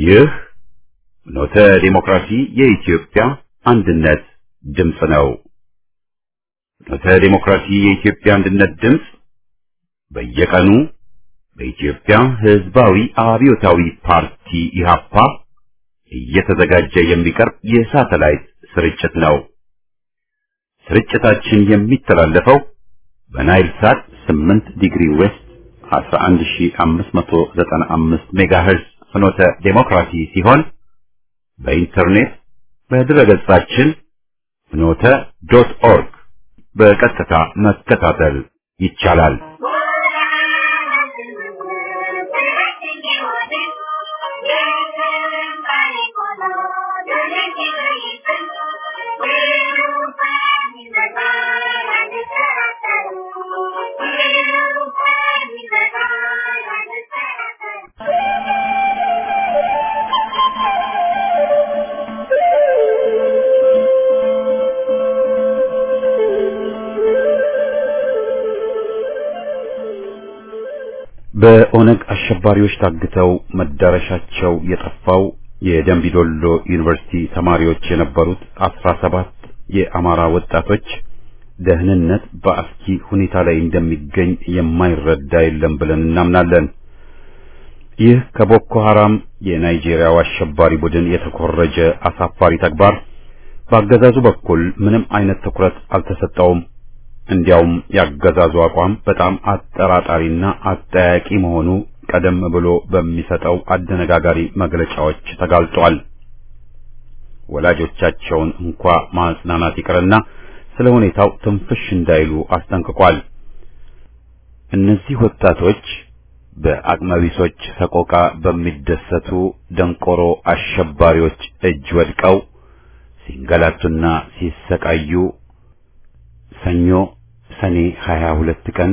ይህ ኖተ ዲሞክራሲ የኢትዮጵያ አንድነት ድምፅ ነው። ኖተ ዲሞክራሲ የኢትዮጵያ አንድነት ድምፅ በየቀኑ በኢትዮጵያ ሕዝባዊ አብዮታዊ ፓርቲ ኢህአፓ እየተዘጋጀ የሚቀርብ የሳተላይት ስርጭት ነው። ስርጭታችን የሚተላለፈው በናይል ሳት 8 ዲግሪ ዌስት 11595 ሜጋሄርዝ ፍኖተ ዴሞክራሲ ሲሆን በኢንተርኔት በድረገጻችን ፍኖተ ዶት ኦርግ በቀጥታ መከታተል ይቻላል። በኦነግ አሸባሪዎች ታግተው መዳረሻቸው የጠፋው የደንቢዶሎ ዩኒቨርሲቲ ተማሪዎች የነበሩት አስራ ሰባት የአማራ ወጣቶች ደህንነት በአስኪ ሁኔታ ላይ እንደሚገኝ የማይረዳ የለም ብለን እናምናለን። ይህ ከቦኮ ሐራም የናይጄሪያው አሸባሪ ቡድን የተኮረጀ አሳፋሪ ተግባር በአገዛዙ በኩል ምንም አይነት ትኩረት አልተሰጠውም። እንዲያውም ያገዛዙ አቋም በጣም አጠራጣሪና አጠያቂ መሆኑ ቀደም ብሎ በሚሰጠው አደነጋጋሪ መግለጫዎች ተጋልጧል። ወላጆቻቸውን እንኳ ማጽናናት ይቅርና ስለ ሁኔታው ትንፍሽ እንዳይሉ አስጠንቅቋል። እነዚህ ወጣቶች በአቅመቢሶች ሰቆቃ በሚደሰቱ ደንቆሮ አሸባሪዎች እጅ ወድቀው ሲንገላቱና ሲሰቃዩ ሰኞ ሰኔ 22 ቀን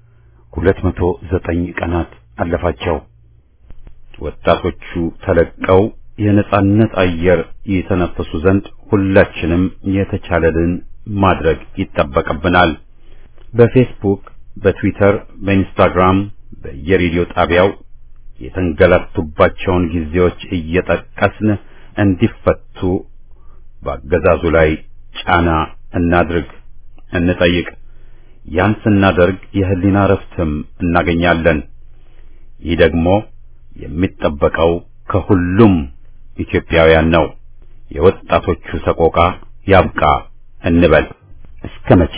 209 ቀናት አለፋቸው። ወጣቶቹ ተለቀው የነጻነት አየር የተነፈሱ ዘንድ ሁላችንም የተቻለልን ማድረግ ይጠበቅብናል። በፌስቡክ፣ በትዊተር፣ በኢንስታግራም፣ በየሬዲዮ ጣቢያው የተንገላቱባቸውን ጊዜዎች እየጠቀስን እንዲፈቱ በአገዛዙ ላይ ጫና እናድርግ፣ እንጠይቅ። ያን ስናደርግ የህሊና ረፍትም እናገኛለን። ይህ ደግሞ የሚጠበቀው ከሁሉም ኢትዮጵያውያን ነው። የወጣቶቹ ሰቆቃ ያብቃ እንበል። እስከ መቼ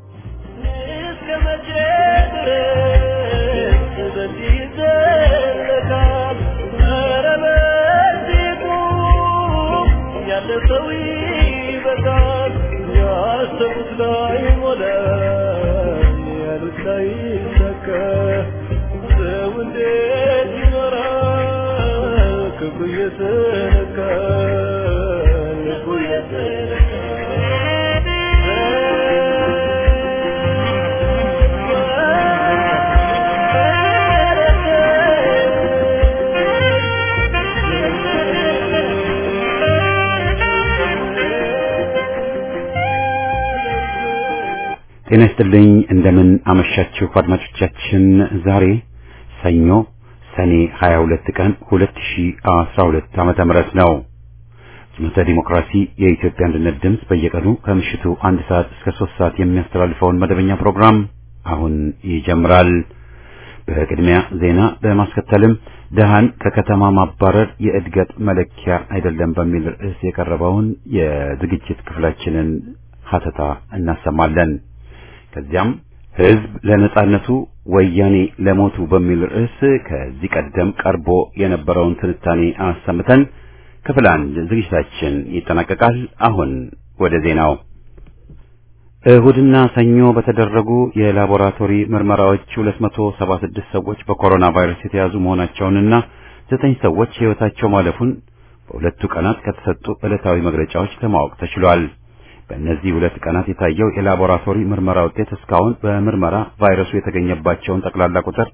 ጤና ይስጥልኝ። እንደምን አመሻችሁ አድማጮቻችን። ዛሬ ሰኞ ሰኔ 22 ቀን 2012 ዓመተ ምህረት ነው። ፍኖተ ዲሞክራሲ የኢትዮጵያ አንድነት ድምፅ በየቀኑ ከምሽቱ አንድ ሰዓት እስከ ሶስት ሰዓት የሚያስተላልፈውን መደበኛ ፕሮግራም አሁን ይጀምራል። በቅድሚያ ዜና በማስከተልም ደሃን ከከተማ ማባረር የእድገት መለኪያ አይደለም በሚል ርዕስ የቀረበውን የዝግጅት ክፍላችንን ሀተታ እናሰማለን። ከዚያም ህዝብ ለነጻነቱ ወያኔ ለሞቱ በሚል ርዕስ ከዚህ ቀደም ቀርቦ የነበረውን ትንታኔ አሰምተን ክፍል አንድ ዝግጅታችን ይጠናቀቃል። አሁን ወደ ዜናው። እሁድና ሰኞ በተደረጉ የላቦራቶሪ ምርመራዎች 276 ሰዎች በኮሮና ቫይረስ የተያዙ መሆናቸውንና ዘጠኝ ሰዎች ሕይወታቸው ማለፉን በሁለቱ ቀናት ከተሰጡ ዕለታዊ መግለጫዎች ለማወቅ ተችሏል። በእነዚህ ሁለት ቀናት የታየው የላቦራቶሪ ምርመራ ውጤት እስካሁን በምርመራ ቫይረሱ የተገኘባቸውን ጠቅላላ ቁጥር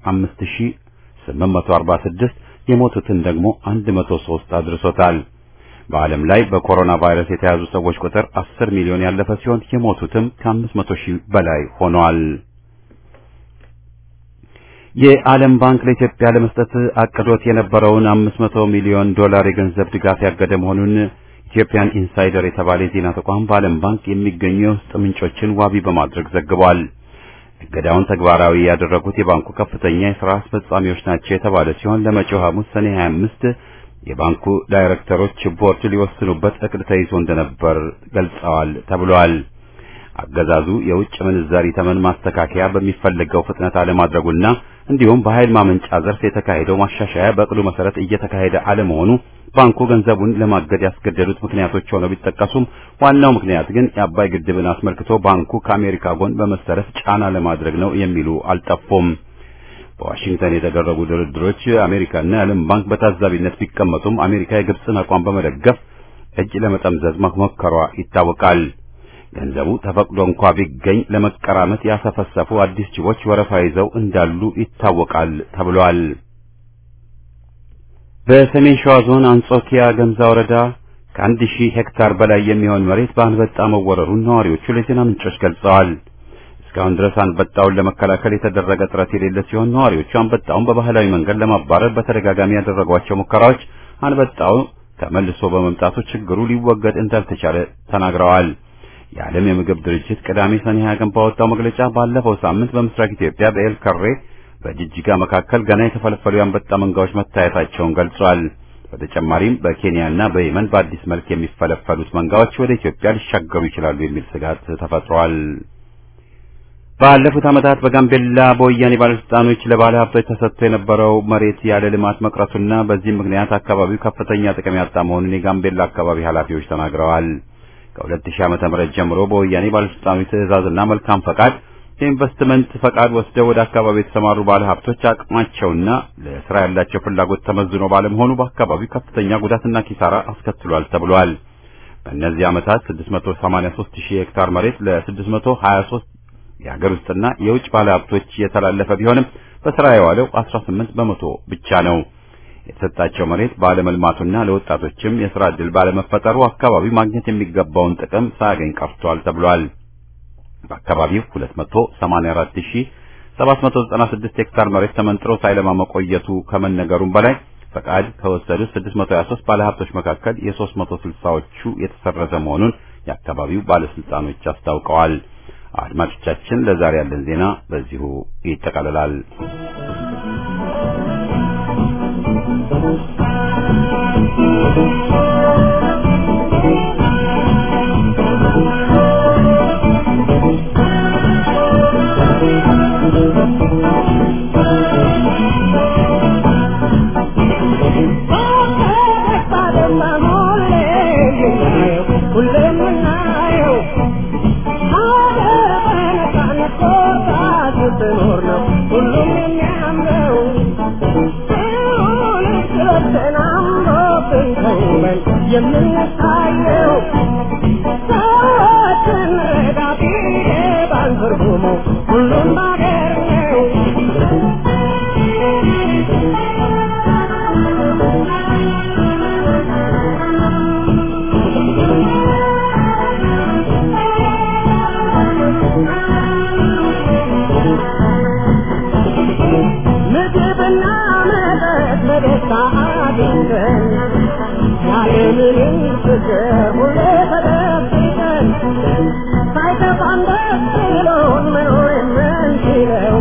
5846 የሞቱትን ደግሞ 103 አድርሶታል። በዓለም ላይ በኮሮና ቫይረስ የተያዙ ሰዎች ቁጥር 10 ሚሊዮን ያለፈ ሲሆን የሞቱትም ከ500 ሺህ በላይ ሆኗል። የዓለም ባንክ ለኢትዮጵያ ለመስጠት አቅዶት የነበረውን 500 ሚሊዮን ዶላር የገንዘብ ድጋፍ ያገደ መሆኑን ኢትዮጵያን ኢንሳይደር የተባለ የዜና ተቋም በዓለም ባንክ የሚገኙ የውስጥ ምንጮችን ዋቢ በማድረግ ዘግቧል። እገዳውን ተግባራዊ ያደረጉት የባንኩ ከፍተኛ የሥራ አስፈጻሚዎች ናቸው የተባለ ሲሆን ለመጪው ሐሙስ ሰኔ 25 የባንኩ ዳይሬክተሮች ቦርድ ሊወስኑበት እቅድ ተይዞ እንደነበር ገልጸዋል ተብሏል። አገዛዙ የውጭ ምንዛሪ ተመን ማስተካከያ በሚፈለገው ፍጥነት አለማድረጉና እንዲሁም በኃይል ማመንጫ ዘርፍ የተካሄደው ማሻሻያ በእቅዱ መሰረት እየተካሄደ አለመሆኑ ባንኩ ገንዘቡን ለማገድ ያስገደዱት ምክንያቶች ሆነው ቢጠቀሱም ዋናው ምክንያት ግን የአባይ ግድብን አስመልክቶ ባንኩ ከአሜሪካ ጎን በመሰለፍ ጫና ለማድረግ ነው የሚሉ አልጠፉም። በዋሽንግተን የተደረጉ ድርድሮች አሜሪካና የዓለም ባንክ በታዛቢነት ቢቀመጡም አሜሪካ የግብፅን አቋም በመደገፍ እጅ ለመጠምዘዝ መሞከሯ ይታወቃል። ገንዘቡ ተፈቅዶ እንኳ ቢገኝ ለመቀራመት ያሰፈሰፉ አዲስ ጅቦች ወረፋ ይዘው እንዳሉ ይታወቃል ተብሏል። በሰሜን ሸዋ ዞን አንጾኪያ ገምዛ ወረዳ ከአንድ ሺህ ሄክታር በላይ የሚሆን መሬት በአንበጣ መወረሩን ነዋሪዎቹ ለዜና ምንጮች ገልጸዋል። እስካሁን ድረስ አንበጣውን ለመከላከል የተደረገ ጥረት የሌለ ሲሆን ነዋሪዎቹ አንበጣውን በባህላዊ መንገድ ለማባረር በተደጋጋሚ ያደረጓቸው ሙከራዎች አንበጣው ተመልሶ በመምጣቱ ችግሩ ሊወገድ እንዳልተቻለ ተናግረዋል። የዓለም የምግብ ድርጅት ቅዳሜ ሰኔ 20 ቀን ባወጣው መግለጫ ባለፈው ሳምንት በምስራቅ ኢትዮጵያ በኤል ከሬ በጅጅጋ መካከል ገና የተፈለፈሉ የአንበጣ መንጋዎች መታየታቸውን ገልጿል። በተጨማሪም በኬንያና በየመን በአዲስ መልክ የሚፈለፈሉት መንጋዎች ወደ ኢትዮጵያ ሊሻገሩ ይችላሉ የሚል ስጋት ተፈጥሯል። ባለፉት ዓመታት በጋምቤላ በወያኔ ባለስልጣኖች ለባለ ሀብቶች ተሰጥቶ የነበረው መሬት ያለ ልማት መቅረቱና በዚህም ምክንያት አካባቢው ከፍተኛ ጥቅም ያጣ መሆኑን የጋምቤላ አካባቢ ኃላፊዎች ተናግረዋል። ከ2000 ዓመተ ምህረት ጀምሮ በወያኔ ባለስልጣኖች ትዕዛዝና መልካም ፈቃድ የኢንቨስትመንት ፈቃድ ወስደው ወደ አካባቢ የተሰማሩ ባለ ሀብቶች አቅማቸውና ለስራ ያላቸው ፍላጎት ተመዝኖ ባለመሆኑ በአካባቢው ከፍተኛ ጉዳትና ኪሳራ አስከትሏል ተብሏል። በእነዚህ ዓመታት 683 ሺህ ሄክታር መሬት ለ623 የሀገር ውስጥና የውጭ ባለ ሀብቶች የተላለፈ ቢሆንም በስራ የዋለው 18 በመቶ ብቻ ነው። የተሰጣቸው መሬት ባለመልማቱና ለወጣቶችም የስራ ዕድል ባለመፈጠሩ አካባቢው ማግኘት የሚገባውን ጥቅም ሳያገኝ ቀርቷል ተብሏል። በአካባቢው 284796 ሄክታር መሬት ተመንጥሮ ሳይለማ መቆየቱ ከመነገሩም በላይ ፈቃድ ከወሰዱት 623 ባለሀብቶች መካከል የ360ዎቹ የተሰረዘ መሆኑን የአካባቢው ባለስልጣኖች አስታውቀዋል። አድማጮቻችን፣ ለዛሬ ያለን ዜና በዚሁ ይጠቃልላል። የምንታየው ሰዎችን ረዳቴ ባንትርጉሙ ሁሉም ባገር ነው። ምግብና መጠጥ በደስታ አግኝተን ያለምንም ችግር ሁሌ ተደብቀን ሳይከፋን ደስ ብሎን መኖር የምንችለው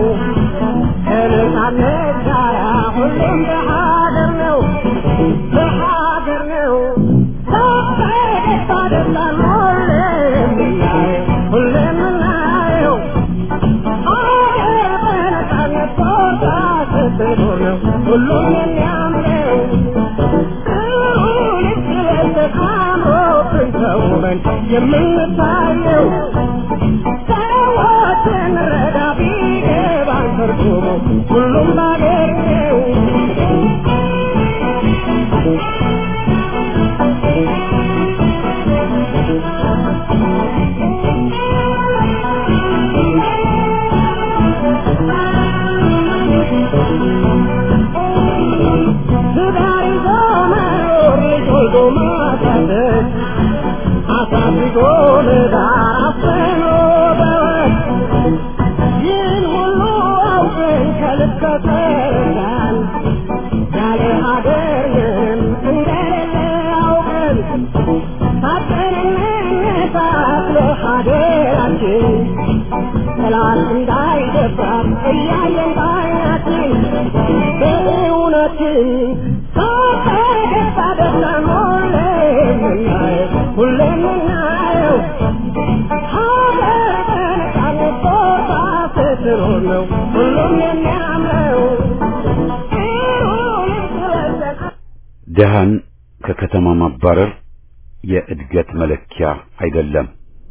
ከነጻነት ጋራ ሁሌም በሀገር ነው በሀገር ነው በደስታ ደስታን ሁሌም የምናየው ሁሌም የምናየው ሀገር በነጻነት ቦታ ስትኖር ነው ሁሉም የሚያምረው የምንታየው ሰዎችን ረዳ ቢገባን ትርጉሙ ሁሉም ባገር ነው። ትዳር ይዞ መኖር ልጅ ወልዶ ማሳደግ አሳድጎ ለዳር አፍኖ በወግ ይህን ሁሉ አውቀን ከልክ ተረዳን ያለ ሀገርንም እንደሌለ አውቀን ታጠንነሳት ለሀገራችን ጠላት እንዳይደፍራት እያየን ባይናችን በእውነትን ከተገባ ደስታን ሁሌ የምናየው ሁሌ የምናየው ሀገር በነፃነት ቦታ ስትኖር ነው ሁሉም የሚያምረው ይሁን ስለዘን ድሃን ከከተማ ማባረር የእድገት መለኪያ አይደለም።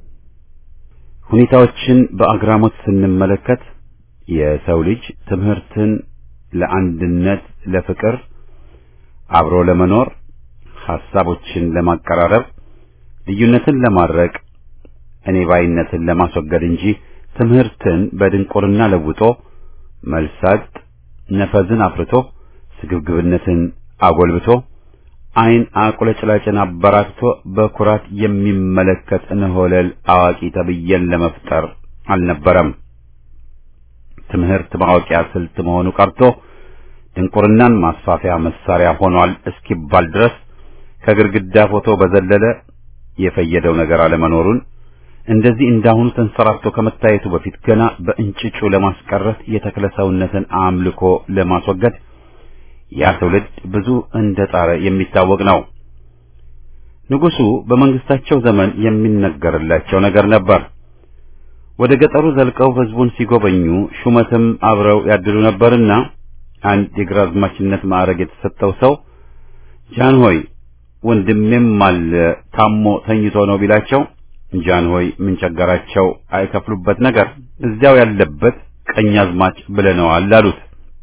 ሁኔታዎችን በአግራሞት ስንመለከት የሰው ልጅ ትምህርትን ለአንድነት፣ ለፍቅር፣ አብሮ ለመኖር፣ ሐሳቦችን ለማቀራረብ፣ ልዩነትን ለማድረቅ፣ እኔ ባይነትን ለማስወገድ እንጂ ትምህርትን በድንቁርና ለውጦ መልሳጥ ነፈዝን አፍርቶ ስግብግብነትን አጎልብቶ ዓይን አቁለጭላጭን አበራክቶ በኩራት የሚመለከት እንሆለል አዋቂ ተብዬን ለመፍጠር አልነበረም። ትምህርት ማወቂያ ስልት መሆኑ ቀርቶ ድንቁርናን ማስፋፊያ መሳሪያ ሆኗል እስኪባል ድረስ ከግድግዳ ፎቶ በዘለለ የፈየደው ነገር አለመኖሩን እንደዚህ እንዳሁኑ ተንሰራፍቶ ከመታየቱ በፊት ገና በእንጭጩ ለማስቀረት የተክለ ሰውነትን አምልኮ ለማስወገድ ያ ትውልድ ብዙ እንደጣረ የሚታወቅ ነው። ንጉሡ በመንግስታቸው ዘመን የሚነገርላቸው ነገር ነበር። ወደ ገጠሩ ዘልቀው ህዝቡን ሲጎበኙ ሹመትም አብረው ያድሉ ነበርና አንድ የግራዝማችነት ማዕረግ የተሰጠው ሰው ጃን ሆይ ወንድሜም አለ ታሞ ተኝቶ ነው ቢላቸው ጃን ሆይ ምን ቸገራቸው አይከፍሉበት ነገር እዚያው ያለበት ቀኛዝማች ብለነዋል አሉት።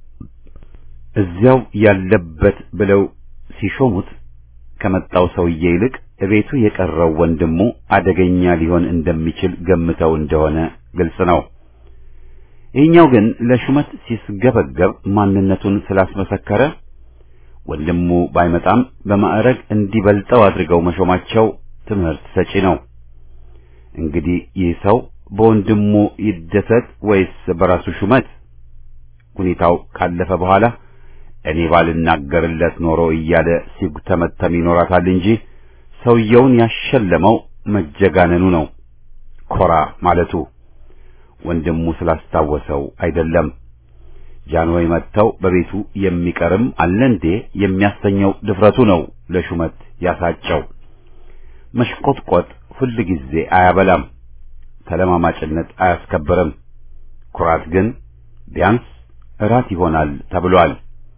እዚያው ያለበት ብለው ሲሾሙት ከመጣው ሰውዬ ይልቅ እቤቱ የቀረው ወንድሙ አደገኛ ሊሆን እንደሚችል ገምተው እንደሆነ ግልጽ ነው። ይህኛው ግን ለሹመት ሲስገበገብ ማንነቱን ስላስመሰከረ ወንድሙ ባይመጣም በማዕረግ እንዲበልጠው አድርገው መሾማቸው ትምህርት ሰጪ ነው። እንግዲህ ይህ ሰው በወንድሙ ይደሰት ወይስ በራሱ ሹመት? ሁኔታው ካለፈ በኋላ እኔ ባልናገርለት ኖሮ እያለ ሲጉተመተም ይኖራታል እንጂ ሰውየውን ያሸለመው መጀጋነኑ ነው፣ ኮራ ማለቱ ወንድሙ ስላስታወሰው አይደለም። ጃንሆይ መጥተው በቤቱ የሚቀርም አለ እንዴ የሚያሰኘው ድፍረቱ ነው ለሹመት ያሳጨው። መሽቆጥቆጥ ሁል ጊዜ አያበላም፣ ተለማማጭነት አያስከብርም። ኩራት ግን ቢያንስ እራት ይሆናል ተብሏል።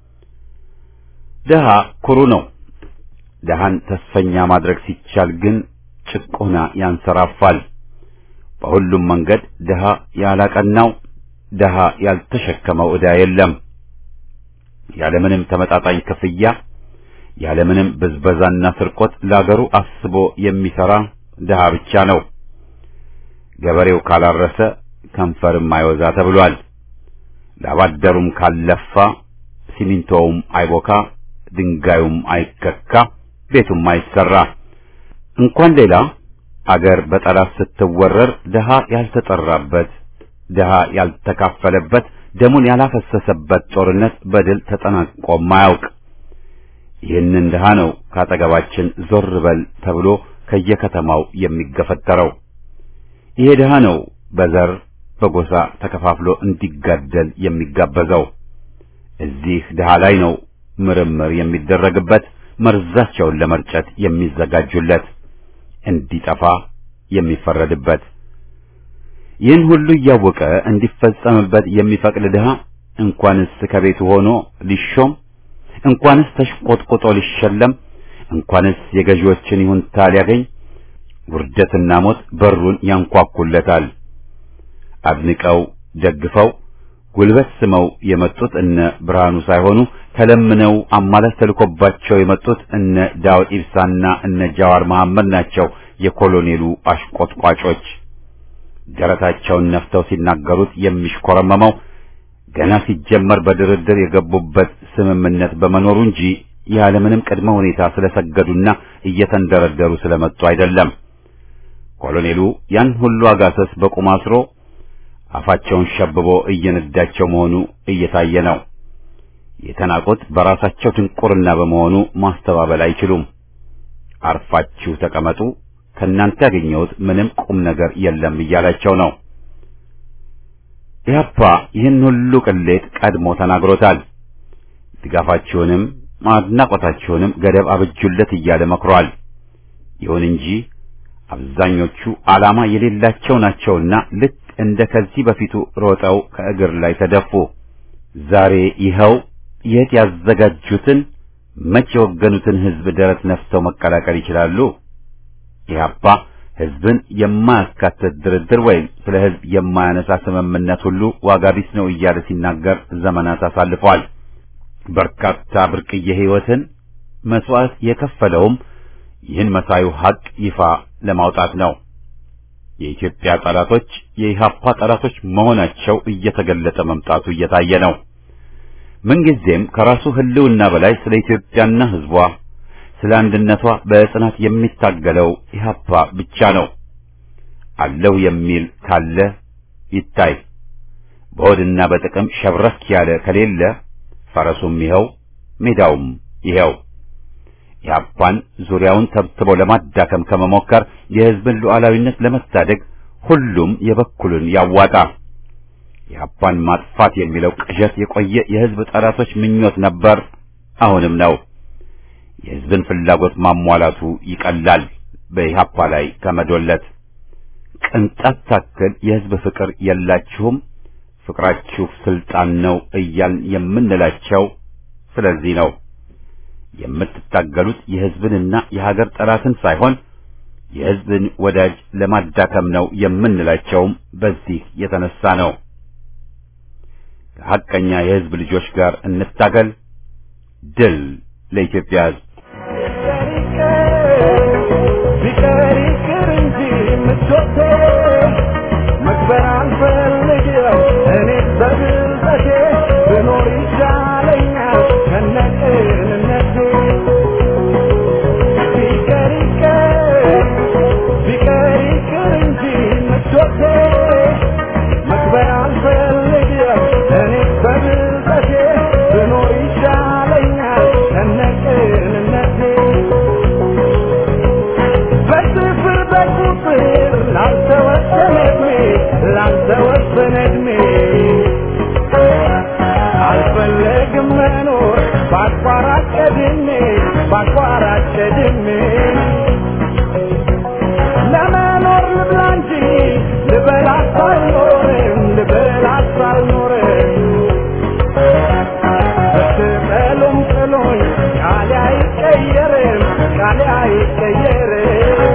ድሃ ኩሩ ነው። ድሃን ተስፈኛ ማድረግ ሲቻል ግን ጭቆና ያንሰራፋል። በሁሉም መንገድ ድሃ ያላቀናው ድሃ ያልተሸከመው ዕዳ የለም። ያለምንም ተመጣጣኝ ክፍያ ያለምንም ብዝበዛና ስርቆት ለአገሩ አስቦ የሚሰራ ድሃ ብቻ ነው። ገበሬው ካላረሰ ከንፈርም አይወዛ ተብሏል። ላባደሩም ካለፋ ሲሚንቶውም አይቦካ፣ ድንጋዩም አይከካ፣ ቤቱም አይሰራ። እንኳን ሌላ አገር በጠላት ስትወረር ድሃ ያልተጠራበት ድሃ ያልተካፈለበት ደሙን ያላፈሰሰበት ጦርነት በድል ተጠናቆም አያውቅ። ይህንን ድሃ ነው ካጠገባችን ዞር በል ተብሎ ከየከተማው የሚገፈተረው። ይሄ ድሃ ነው በዘር በጎሳ ተከፋፍሎ እንዲጋደል የሚጋበዘው። እዚህ ድሃ ላይ ነው ምርምር የሚደረግበት፣ መርዛቸውን ለመርጨት የሚዘጋጁለት፣ እንዲጠፋ የሚፈረድበት። ይህን ሁሉ እያወቀ እንዲፈጸምበት የሚፈቅድ ድሃ እንኳንስ ከቤቱ ሆኖ ሊሾም እንኳንስ ተሽቆጥቁጦ ሊሸለም እንኳንስ የገዢዎችን ይሁንታ ሊያገኝ ውርደትና ሞት በሩን ያንኳኩለታል። አድንቀው ደግፈው ጉልበት ስመው የመጡት እነ ብርሃኑ ሳይሆኑ ተለምነው አማላች ተልኮባቸው የመጡት እነ ዳውድ ኢብሳና እነ ጃዋር መሐመድ ናቸው። የኮሎኔሉ አሽቆጥቋጮች ደረታቸውን ነፍተው ሲናገሩት የሚሽኮረመመው ገና ሲጀመር በድርድር የገቡበት ስምምነት በመኖሩ እንጂ ያለምንም ቅድመ ሁኔታ ስለሰገዱና እየተንደረደሩ ስለመጡ አይደለም። ኮሎኔሉ ያን ሁሉ አጋሰስ በቁም አስሮ አፋቸውን ሸብቦ እየነዳቸው መሆኑ እየታየ ነው። የተናቁት በራሳቸው ድንቁርና በመሆኑ ማስተባበል አይችሉም። አርፋችሁ ተቀመጡ፣ ከእናንተ ያገኘሁት ምንም ቁም ነገር የለም እያላቸው ነው። ኢህአፓ ይህን ሁሉ ቅሌት ቀድሞ ተናግሮታል። ድጋፋችሁንም አድናቆታችሁንም ገደብ አብጁለት እያለ መክሯል። ይሁን እንጂ አብዛኞቹ ዓላማ የሌላቸው ናቸውና ልክ እንደ ከዚህ በፊቱ ሮጠው ከእግር ላይ ተደፉ። ዛሬ ይኸው የት ያዘጋጁትን መቼ የወገኑትን ሕዝብ ደረት ነፍተው መቀላቀል ይችላሉ? ኢህአፓ ሕዝብን የማያካትት ድርድር ወይም ስለ ሕዝብ የማያነሳ ስምምነት ሁሉ ዋጋ ቢስ ነው እያለ ሲናገር ዘመናት አሳልፏል። በርካታ ብርቅዬ ሕይወትን መስዋዕት የከፈለውም ይህን መሳዩ ሐቅ ይፋ ለማውጣት ነው። የኢትዮጵያ ጠላቶች የኢህአፓ ጠላቶች መሆናቸው እየተገለጠ መምጣቱ እየታየ ነው። ምንጊዜም ከራሱ ህልውና በላይ ስለ ኢትዮጵያና ህዝቧ ስለ አንድነቷ በጽናት የሚታገለው ኢህአፓ ብቻ ነው። አለሁ የሚል ካለ ይታይ። በሆድና በጥቅም ሸብረክ ያለ ከሌለ ፈረሱም ይኸው ሜዳውም ይኸው። ኢህአፓን ዙሪያውን ተብትቦ ለማዳከም ከመሞከር የህዝብን ሉዓላዊነት ለመታደግ ሁሉም የበኩሉን ያዋጣ። ኢህአፓን ማጥፋት የሚለው ቅዠት የቆየ የህዝብ ጠላቶች ምኞት ነበር፣ አሁንም ነው። የህዝብን ፍላጎት ማሟላቱ ይቀላል በኢህአፓ ላይ ከመዶለት። ቅንጣት ታክል የህዝብ ፍቅር የላችሁም፣ ፍቅራችሁ ስልጣን ነው እያልን የምንላቸው ስለዚህ ነው። የምትታገሉት የህዝብንና የሀገር ጠላትን ሳይሆን የህዝብን ወዳጅ ለማዳከም ነው የምንላቸውም በዚህ የተነሳ ነው። ከሐቀኛ የህዝብ ልጆች ጋር እንታገል። ድል ለኢትዮጵያ ህዝብ። ቢቀር ይቅር እንጂ ምቾቴ መክበር አልፈልግም እኔ በብልጠቴ ብኖር ይሻለኛል ከነቅንነቴ ቢቀር ይቅር ቢቀር ይቅር እንጂ ምቾቴ መክበር አልፈልግም እኔ በብልጠቴ ብኖር ይሻለኛል ከነቅንነቴ በስፍር በቁጥር ላልተወሰነ ዕድሜ ላልተወሰነ ዕድሜ አልፈለግም መኖር በአቋራጭ ቀድሜ በአቋራጭ ቀድሜ ለመኖር ልብላ እንጂ ልበላት አልኖርም ልበላት አልኖርም ብትጠሉም ጥሉኝ ቃሌ አይቀየርም ቃሌ አይቀየርም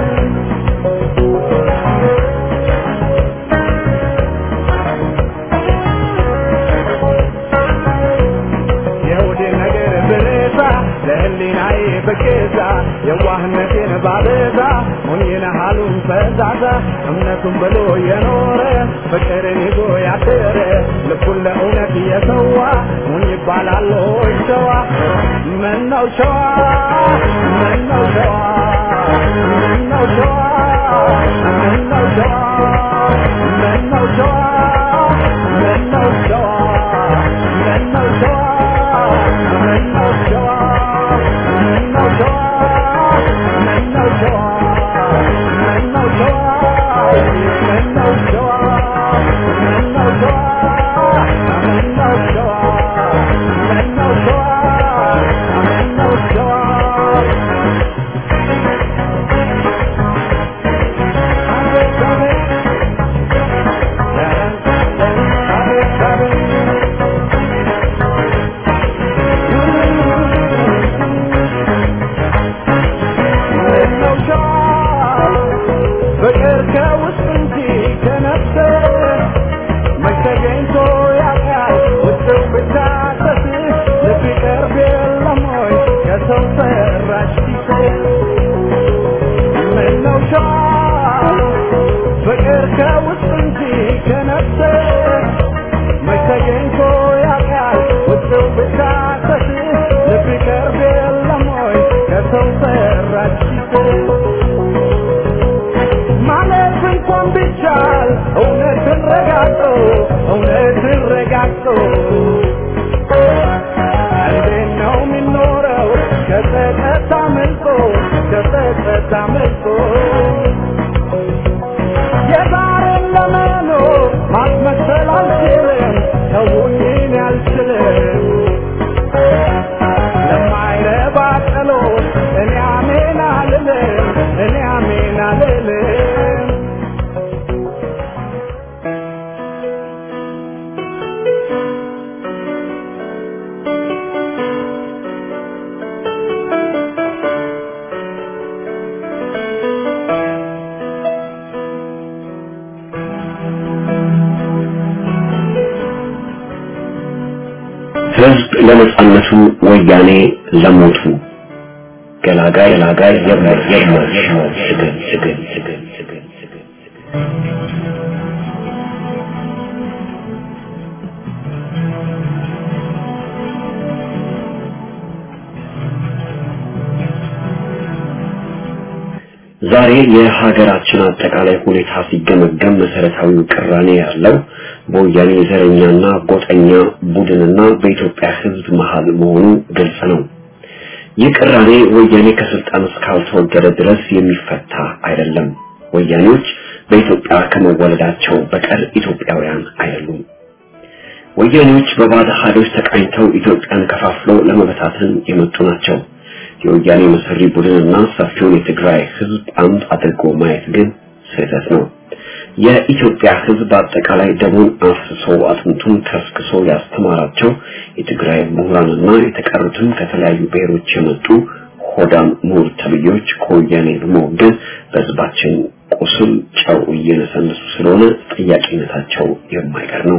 የሆዴ ነገር ብረዛ ለህሊናዬ በገዛ የዋህነቴን ባበዛ ሞኝነ ሀሉን ፈዛዛ እምነቱን ብሎ የኖረ ፍቅርን ይዞ ያደረ ልቡን ለእውነት የሰዋ ሞኝ ይባላል ሆይ ሸዋ ምነው ሸዋ ምነው ሸዋ ምነው ሸዋ ምነው ሸዋ ምነው ሸዋ ምነው ሸዋ ምነው ሸዋ ምነው ሸዋ ምነው ሸዋ ምነው ሸዋ ምነው ሸዋ ምነው ሸዋ ምነው ሸዋ ምነው ሸዋ ምነው ሸዋ ምነው ሸዋ አቤት አቤት አቤት አቤት ምነው ሸዋ ፍቅር ከውስጥ እንጂ ከነፍስ መች ተገኝቶ ያውቃል ውስጥው ብቻ ሰት ልብ ይቀርብ የለም ወይ ከሰው ሰራሽ ፊት ምነው ሸዋ ፍቅር ከውስጥ እንጂ ከነፍስ መች ተገኝቶ ያውቃል ውስጥው ብቻ ሰት ልብ ይቀርብ የለም ወይ ከሰው ሰራሽ ፊት ማለት እንኳን ቢቻል እውነትን ረጋግጦ ነቅቶ እንዴት ነው የሚኖረው ከጸጸት አምልጦ ከጸጸት አምልጦ የዛሬን ለመኖር ማስመሰል አልችልም ተውኝን ያልችልም ለማይረባ ጸሎት እኔ አሜን አልልም እኔ አሜን አልልም ህዝብ ለነጻነቱ ወያኔ ለሞቱ ገላጋይ ገላጋይ የማይ የማይ የማይ ስግል ስግል ስግል ስግል ስግል ዛሬ የሀገራችን አጠቃላይ ሁኔታ ሲገመገም መሰረታዊው ቅራኔ ያለው በወያኔ ዘረኛና ጎጠኛ ቡድንና በኢትዮጵያ ህዝብ መሃል መሆኑ ግልጽ ነው። ይህ ቅራኔ ወያኔ ከስልጣን እስካልተወገደ ድረስ የሚፈታ አይደለም። ወያኔዎች በኢትዮጵያ ከመወለዳቸው በቀር ኢትዮጵያውያን አይደሉም። ወያኔዎች በባዕድ ኃይሎች ተቃኝተው ኢትዮጵያን ከፋፍለው ለመበታተን የመጡ ናቸው። የወያኔ መሰሪ ቡድንና ሰፊውን የትግራይ ህዝብ አንድ አድርጎ ማየት ግን ስህተት ነው። የኢትዮጵያ ህዝብ አጠቃላይ ደሙን አፍስሶ አጥንቱን ከስክሶ ያስተማራቸው የትግራይ ምሁራንና የተቀሩትም ከተለያዩ ብሔሮች የመጡ ሆዳም ምሁር ተብዬዎች ከወያኔ በመወገን በህዝባችን ቁስል ጨው እየነሰነሱ ስለሆነ ጥያቄነታቸው የማይቀር ነው።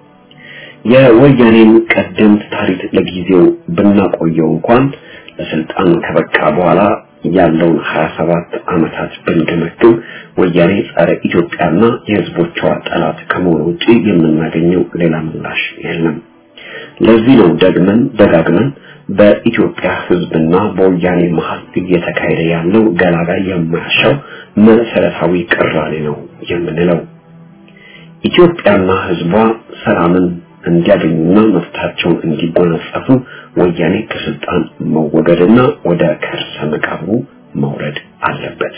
የወያኔን ቀደምት ታሪክ ለጊዜው ብናቆየው እንኳን ለስልጣን ከበቃ በኋላ ያለውን 27 ዓመታት ብንገመግም ወያኔ ጸረ ኢትዮጵያና የህዝቦቿ ጠላት ከመሆኑ ውጪ የምናገኘው ሌላ ምላሽ የለም። ለዚህ ነው ደግመን ደጋግመን በኢትዮጵያ ህዝብና በወያኔ መሀል እየተካሄደ ያለው ገላጋይ የማያሻው መሰረታዊ ቅራኔ ነው የምንለው። ኢትዮጵያና ህዝቧ ሰላምን እንዲያገኙና መብታቸውን እንዲጎናጸፉ ወያኔ ከስልጣን መወገድና ወደ ከርሰ መቃብሩ መውረድ አለበት።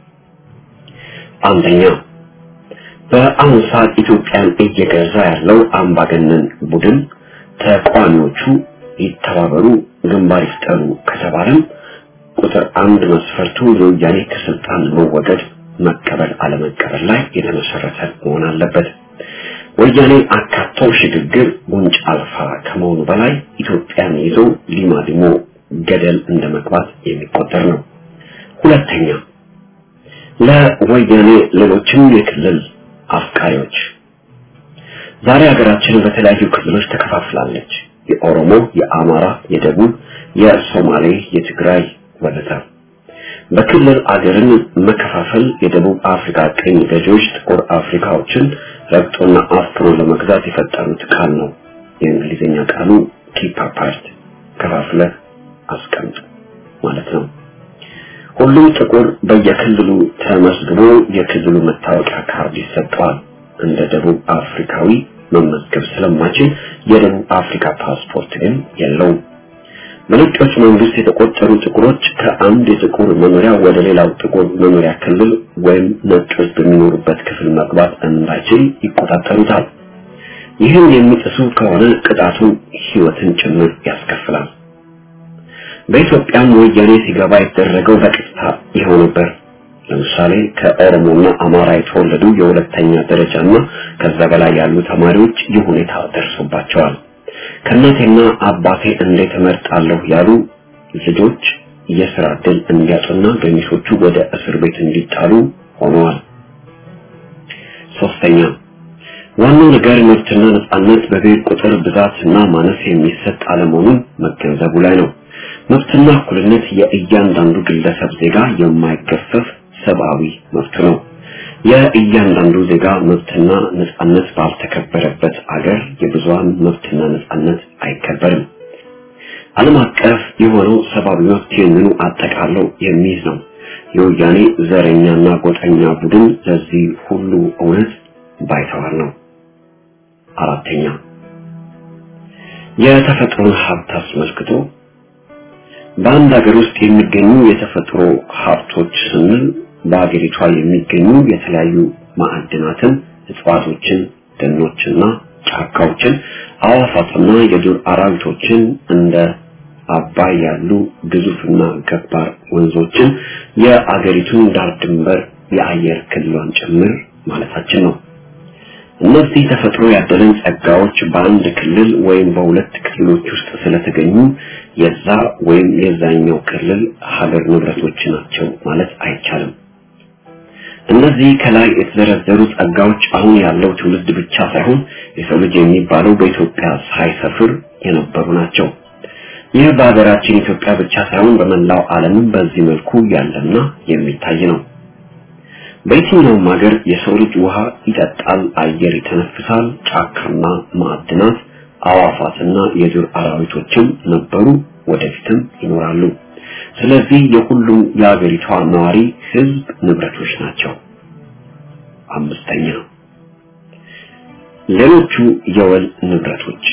አንደኛ በአሁኑ ሰዓት ኢትዮጵያን እየገዛ ያለው አምባገነን ቡድን ተቃዋሚዎቹ ይተባበሩ፣ ግንባር ይፍጠሩ ከተባለም ቁጥር አንድ መስፈርቱ የወያኔ ከስልጣን መወገድ መቀበል አለመቀበል ላይ የተመሰረተ መሆን አለበት። ወያኔ አካተው ሽግግር ጉንጭ አልፋ ከመሆኑ በላይ ኢትዮጵያን ይዞ ሊማሊሞ ገደል እንደመግባት የሚቆጠር ነው። ሁለተኛ ለወያኔ ሌሎችም የክልል አፍቃሪዎች ዛሬ ሀገራችን በተለያዩ ክልሎች ተከፋፍላለች። የኦሮሞ፣ የአማራ፣ የደቡብ፣ የሶማሌ፣ የትግራይ ወዘተ። በክልል አገርን መከፋፈል የደቡብ አፍሪካ ቅኝ ገዢዎች ጥቁር አፍሪካዎችን ረግጦና አፍኖ ለመግዛት የፈጠሩት ቃል ነው። የእንግሊዝኛ ቃሉ ኪፕ አፓርት ከፋፍለ አስቀምጥ ማለት ነው። ሁሉም ጥቁር በየክልሉ ተመዝግቦ የክልሉ መታወቂያ ካርድ ይሰጠዋል። እንደ ደቡብ አፍሪካዊ መመዝገብ ስለማይችል የደቡብ አፍሪካ ፓስፖርት ግን የለውም። በነጮች መንግስት የተቆጠሩ ጥቁሮች ከአንድ የጥቁር መኖሪያ ወደ ሌላው ጥቁር መኖሪያ ክልል ወይም ነጮች በሚኖሩበት ክፍል መግባት እንዳይችል ይቆጣጠሩታል። ይህን የሚጥሱ ከሆነ ቅጣቱ ህይወትን ጭምር ያስከፍላል። በኢትዮጵያም ወያኔ ሲገባ የተደረገው በቀጥታ ይኸው ነበር። ለምሳሌ ከኦሮሞና አማራ የተወለዱ የሁለተኛ ደረጃና ከዛ በላይ ያሉ ተማሪዎች ይህ ሁኔታ ደርሶባቸዋል። ከእናቴና አባቴ እንዴት እመርጣለሁ ያሉ ልጆች የስራ ዕድል እንዲያጡና ገሚሶቹ ወደ እስር ቤት እንዲጣሉ ሆነዋል። ሶስተኛ ዋናው ነገር መብትና ነጻነት በብሔር ቁጥር ብዛትና ማነስ የሚሰጥ አለመሆኑን መገንዘቡ ላይ ነው። መብትና እኩልነት የእያንዳንዱ ግለሰብ ዜጋ የማይገፈፍ ሰብአዊ መብት ነው። የእያንዳንዱ ዜጋ መብትና ነጻነት ባልተከበረበት አገር የብዙሃን መብትና ነጻነት አይከበርም። ዓለም አቀፍ የሆነው ሰብአዊ መብት ይህንኑ አጠቃለው የሚይዝ ነው። የወያኔ ዘረኛና ጎጠኛ ቡድን ለዚህ ሁሉ እውነት ባይተዋር ነው። አራተኛ የተፈጥሮን ሀብት አስመልክቶ በአንድ ሀገር ውስጥ የሚገኙ የተፈጥሮ ሀብቶች ስንል በሀገሪቷ የሚገኙ የተለያዩ ማዕድናትን፣ እጽዋቶችን፣ ደኖችና ጫካዎችን፣ አዋፋትና የዱር አራዊቶችን እንደ አባይ ያሉ ግዙፍና ገባር ወንዞችን የአገሪቱን ዳር ድንበር የአየር ክልሏን ጭምር ማለታችን ነው። እነዚህ ተፈጥሮ ያደለን ጸጋዎች በአንድ ክልል ወይም በሁለት ክልሎች ውስጥ ስለተገኙ የዛ ወይም የዛኛው ክልል ሀገር ንብረቶች ናቸው ማለት አይቻልም። እነዚህ ከላይ የተዘረዘሩ ጸጋዎች አሁን ያለው ትውልድ ብቻ ሳይሆን የሰው ልጅ የሚባለው በኢትዮጵያ ሳይሰፍር የነበሩ ናቸው። ይህ በሀገራችን ኢትዮጵያ ብቻ ሳይሆን በመላው ዓለምም በዚህ መልኩ ያለና የሚታይ ነው። በየትኛውም ሀገር የሰው ልጅ ውሃ ይጠጣል፣ አየር ይተነፍሳል፣ ጫካና ማዕድናት፣ አዋፋትና የዱር አራዊቶችም ነበሩ፣ ወደፊትም ይኖራሉ። ስለዚህ የሁሉም የሀገሪቷ ነዋሪ ህዝብ ንብረቶች ናቸው። አምስተኛ ሌሎቹ የወል ንብረቶች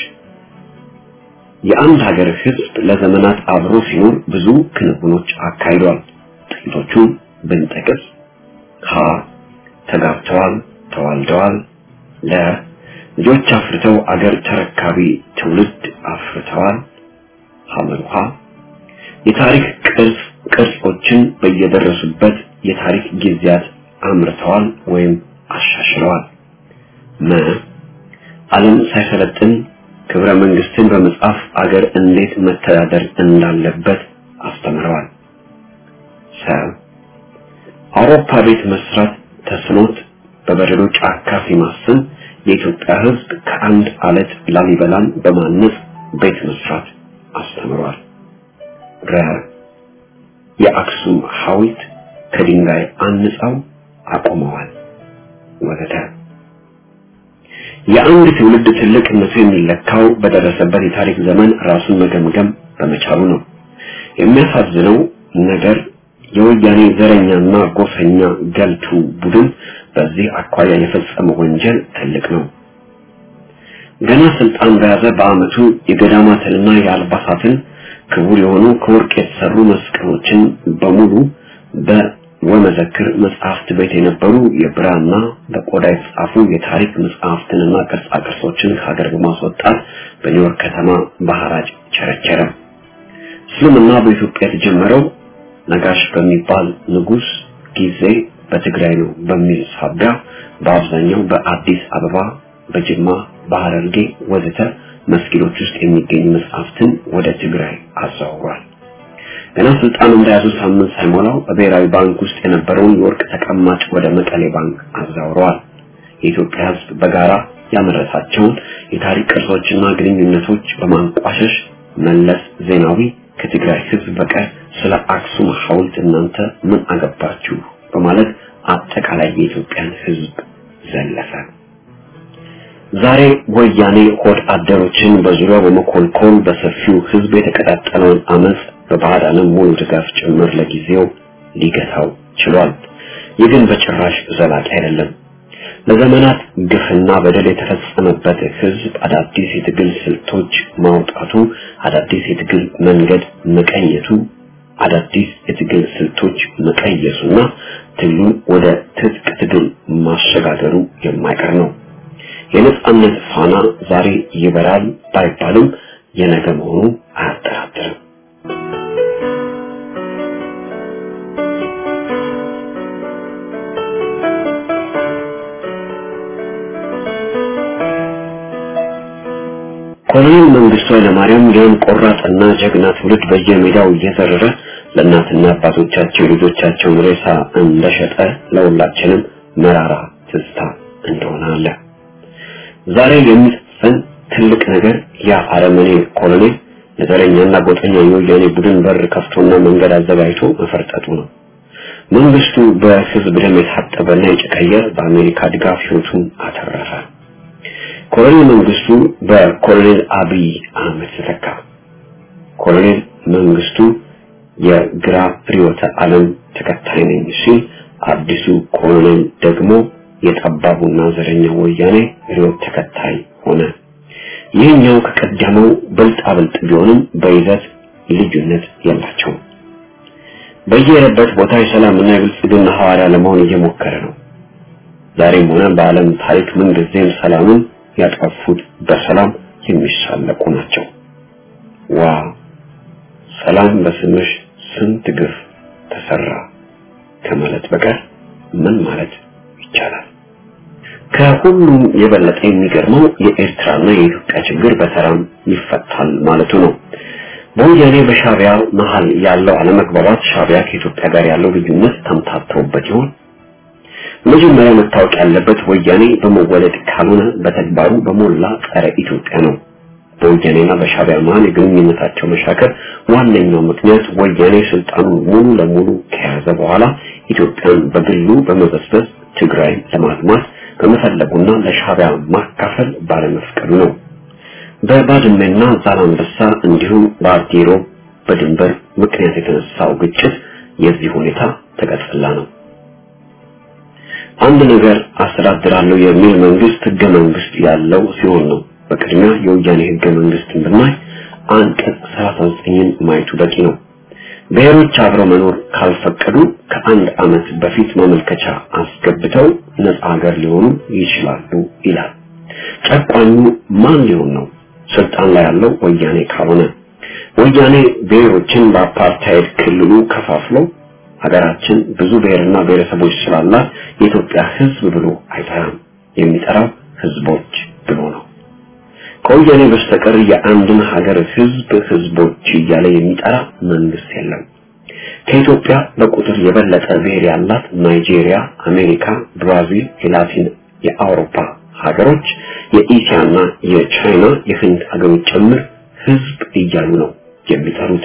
የአንድ ሀገር ህዝብ ለዘመናት አብሮ ሲኖር ብዙ ክንውኖች አካሂዷል። ጥቂቶቹን ብንጠቅስ ሀ ተጋብተዋል፣ ተዋልደዋል። ለ ልጆች አፍርተው አገር ተረካቢ ትውልድ አፍርተዋል። ሐመሩሃ የታሪክ ቅርጽ ቅርጾችን በየደረሱበት የታሪክ ጊዜያት አምርተዋል ወይም አሻሽለዋል። መ ዓለም ሳይሰለጥን ክብረ መንግስትን በመጻፍ አገር እንዴት መተዳደር እንዳለበት አስተምረዋል። ሰ አውሮፓ ቤት መስራት ተስኖት በበረዶ ጫካ ሲማስን የኢትዮጵያ ህዝብ ከአንድ አለት ላሊበላን በማነጽ ቤት መስራት አስተምሯል። ረ የአክሱም ሐውልት ከድንጋይ አንጻው አቆመዋል ወዘተ። የአንድ ትውልድ ትልቅነቱ የሚለካው በደረሰበት የታሪክ ዘመን ራሱን መገምገም በመቻሉ ነው። የሚያሳዝነው ነገር የወያኔ ዘረኛና ጎሰኛ ገልቱ ቡድን በዚህ አኳያ የፈጸመው ወንጀል ትልቅ ነው። ገና ስልጣን በያዘ በአመቱ የገዳማትንና የአልባሳትን ክቡር የሆኑ ከወርቅ የተሰሩ መስቀሎችን በሙሉ በወመዘክር መጽሐፍት ቤት የነበሩ የብራና በቆዳ የተጻፉ የታሪክ መጽሐፍትንና ቅርጻ ቅርሶችን ከሀገር በማስወጣት በኒውዮርክ ከተማ በሐራጅ ቸረቸረ። እስልምና በኢትዮጵያ የተጀመረው ነጋሽ በሚባል ንጉስ ጊዜ በትግራይ ነው በሚል ሳቢያ በአብዛኛው በአዲስ አበባ፣ በጅማ፣ በሐረርጌ ወዘተ መስጊዶች ውስጥ የሚገኙ መጽሐፍትን ወደ ትግራይ አዛውሯል። ገና ስልጣን እንደያዙ ሳምንት ሳይሞላው በብሔራዊ ባንክ ውስጥ የነበረውን የወርቅ ተቀማጭ ወደ መቀሌ ባንክ አዛውረዋል። የኢትዮጵያ ሕዝብ በጋራ ያመረታቸውን የታሪክ ቅርሶችና ግንኙነቶች በማንቋሸሽ መለስ ዜናዊ ከትግራይ ሕዝብ በቀር ስለ አክሱም ሐውልት እናንተ ምን አገባችሁ በማለት አጠቃላይ የኢትዮጵያን ሕዝብ ዘለፈ። ዛሬ ወያኔ ሆድ አደሮችን በዙሪያው በመኮልኮል በሰፊው ሕዝብ የተቀጣጠለውን አመፅ በባዕድ ዓለም ሙሉ ድጋፍ ጭምር ለጊዜው ሊገታው ችሏል። ይህ ግን በጭራሽ ዘላቂ አይደለም። ለዘመናት ግፍና በደል የተፈጸመበት ህዝብ አዳዲስ የትግል ስልቶች ማውጣቱ፣ አዳዲስ የትግል መንገድ መቀየቱ፣ አዳዲስ የትግል ስልቶች መቀየሱና ትግሉን ወደ ትጥቅ ትግል ማሸጋገሩ የማይቀር ነው። የነጻነት ፋና ዛሬ ይበራል ባይባልም የነገ መሆኑ አያጠራጥርም። ኮሎኔል መንግስቱ ኃይለማርያም ይህን ቆራጥና ጀግና ትውልድ በየሜዳው እየዘረረ ለእናትና አባቶቻቸው ልጆቻቸውን ሬሳ እንደሸጠ ለሁላችንም መራራ ትዝታ እንደሆነ አለ። ዛሬ የሚጽፈን ትልቅ ነገር ያ አረመኔ ኮሎኔል ለዘረኛና ጎጠኛ የወያኔ ቡድን በር ከፍቶና መንገድ አዘጋጅቶ መፈርጠጡ ነው። መንግስቱ በህዝብ ደም የታጠበና የጨቀየ በአሜሪካ ድጋፍ ህይወቱን አተረፈ። ኮሎኔል መንግስቱ በኮሎኔል አብይ አህመድ ተተካ። ኮሎኔል መንግስቱ የግራ ርዕዮተ ዓለም ተከታይ ነኝ ሲል፣ አዲሱ ኮሎኔል ደግሞ የጠባቡና ዘረኛ ወያኔ ርዕዮት ተከታይ ሆነ። ይህኛው ከቀደመው ብልጣ ብልጥ ቢሆንም በይዘት ልዩነት የላቸውም። በየሄደበት ቦታ የሰላምና የብልጽግና ሐዋርያ ለመሆን እየሞከረ ነው። ዛሬም ሆነ በዓለም ታሪክ ምንጊዜም ሰላምን ያጠፉት በሰላም የሚሳለቁ ናቸው። ዋ ሰላም በስምሽ ስንት ግፍ ተሰራ ከማለት በቀር ምን ማለት ይቻላል? ከሁሉም የበለጠ የሚገርመው የኤርትራና የኢትዮጵያ ችግር በሰላም ይፈታል ማለቱ ነው። በወያኔ በሻቢያ መሀል ያለው አለመግባባት ሻቢያ ከኢትዮጵያ ጋር ያለው ልዩነት ተምታተውበት ይሆን? መጀመሪያ መታወቅ ያለበት ወያኔ በመወለድ ካልሆነ በተግባሩ በሞላ ጸረ ኢትዮጵያ ነው። በወያኔና በሻቢያ መሀል የግንኙነታቸው መሻከር ዋነኛው ምክንያት ወያኔ ስልጣኑን ሙሉ ለሙሉ ከያዘ በኋላ ኢትዮጵያን በግሉ በመበስበስ ትግራይን ለማልማት በመፈለጉና ለሻቢያ ማካፈል ባለመፍቀዱ ነው። በባድመና ዛላንበሳ እንዲሁም በአዲሮ በድንበር ምክንያት የተነሳው ግጭት የዚህ ሁኔታ ተቀጥላ ነው። አንድ ነገር አስተዳድራለሁ የሚል መንግስት ህገ መንግስት ያለው ሲሆን ነው። በቅድሚያ የወያኔ ህገ መንግስትን ብናይ አንቀጽ 39ን ማየቱ በቂ ነው። ብሔሮች አብረው መኖር ካልፈቀዱ ከአንድ ዓመት በፊት ማመልከቻ አስገብተው ነፃ ሀገር ሊሆኑ ይችላሉ ይላል። ጨቋኙ ማን ሊሆን ነው? ስልጣን ላይ ያለው ወያኔ ካልሆነ ወያኔ ብሔሮችን በአፓርታይድ ክልሉ ከፋፍሎ ሀገራችን ብዙ ብሔርና ብሔረሰቦች ስላላት የኢትዮጵያ ህዝብ ብሎ አይጠራም። የሚጠራው ህዝቦች ብሎ ነው። ከወያኔ በስተቀር የአንድን ሀገር ህዝብ ህዝቦች እያለ የሚጠራ መንግስት የለም። ከኢትዮጵያ በቁጥር የበለጠ ብሔር ያላት ናይጄሪያ፣ አሜሪካ፣ ብራዚል፣ የላቲን የአውሮፓ ሀገሮች የኢሲያና የቻይና የህንድ ሀገሮች ጭምር ህዝብ እያሉ ነው የሚጠሩት።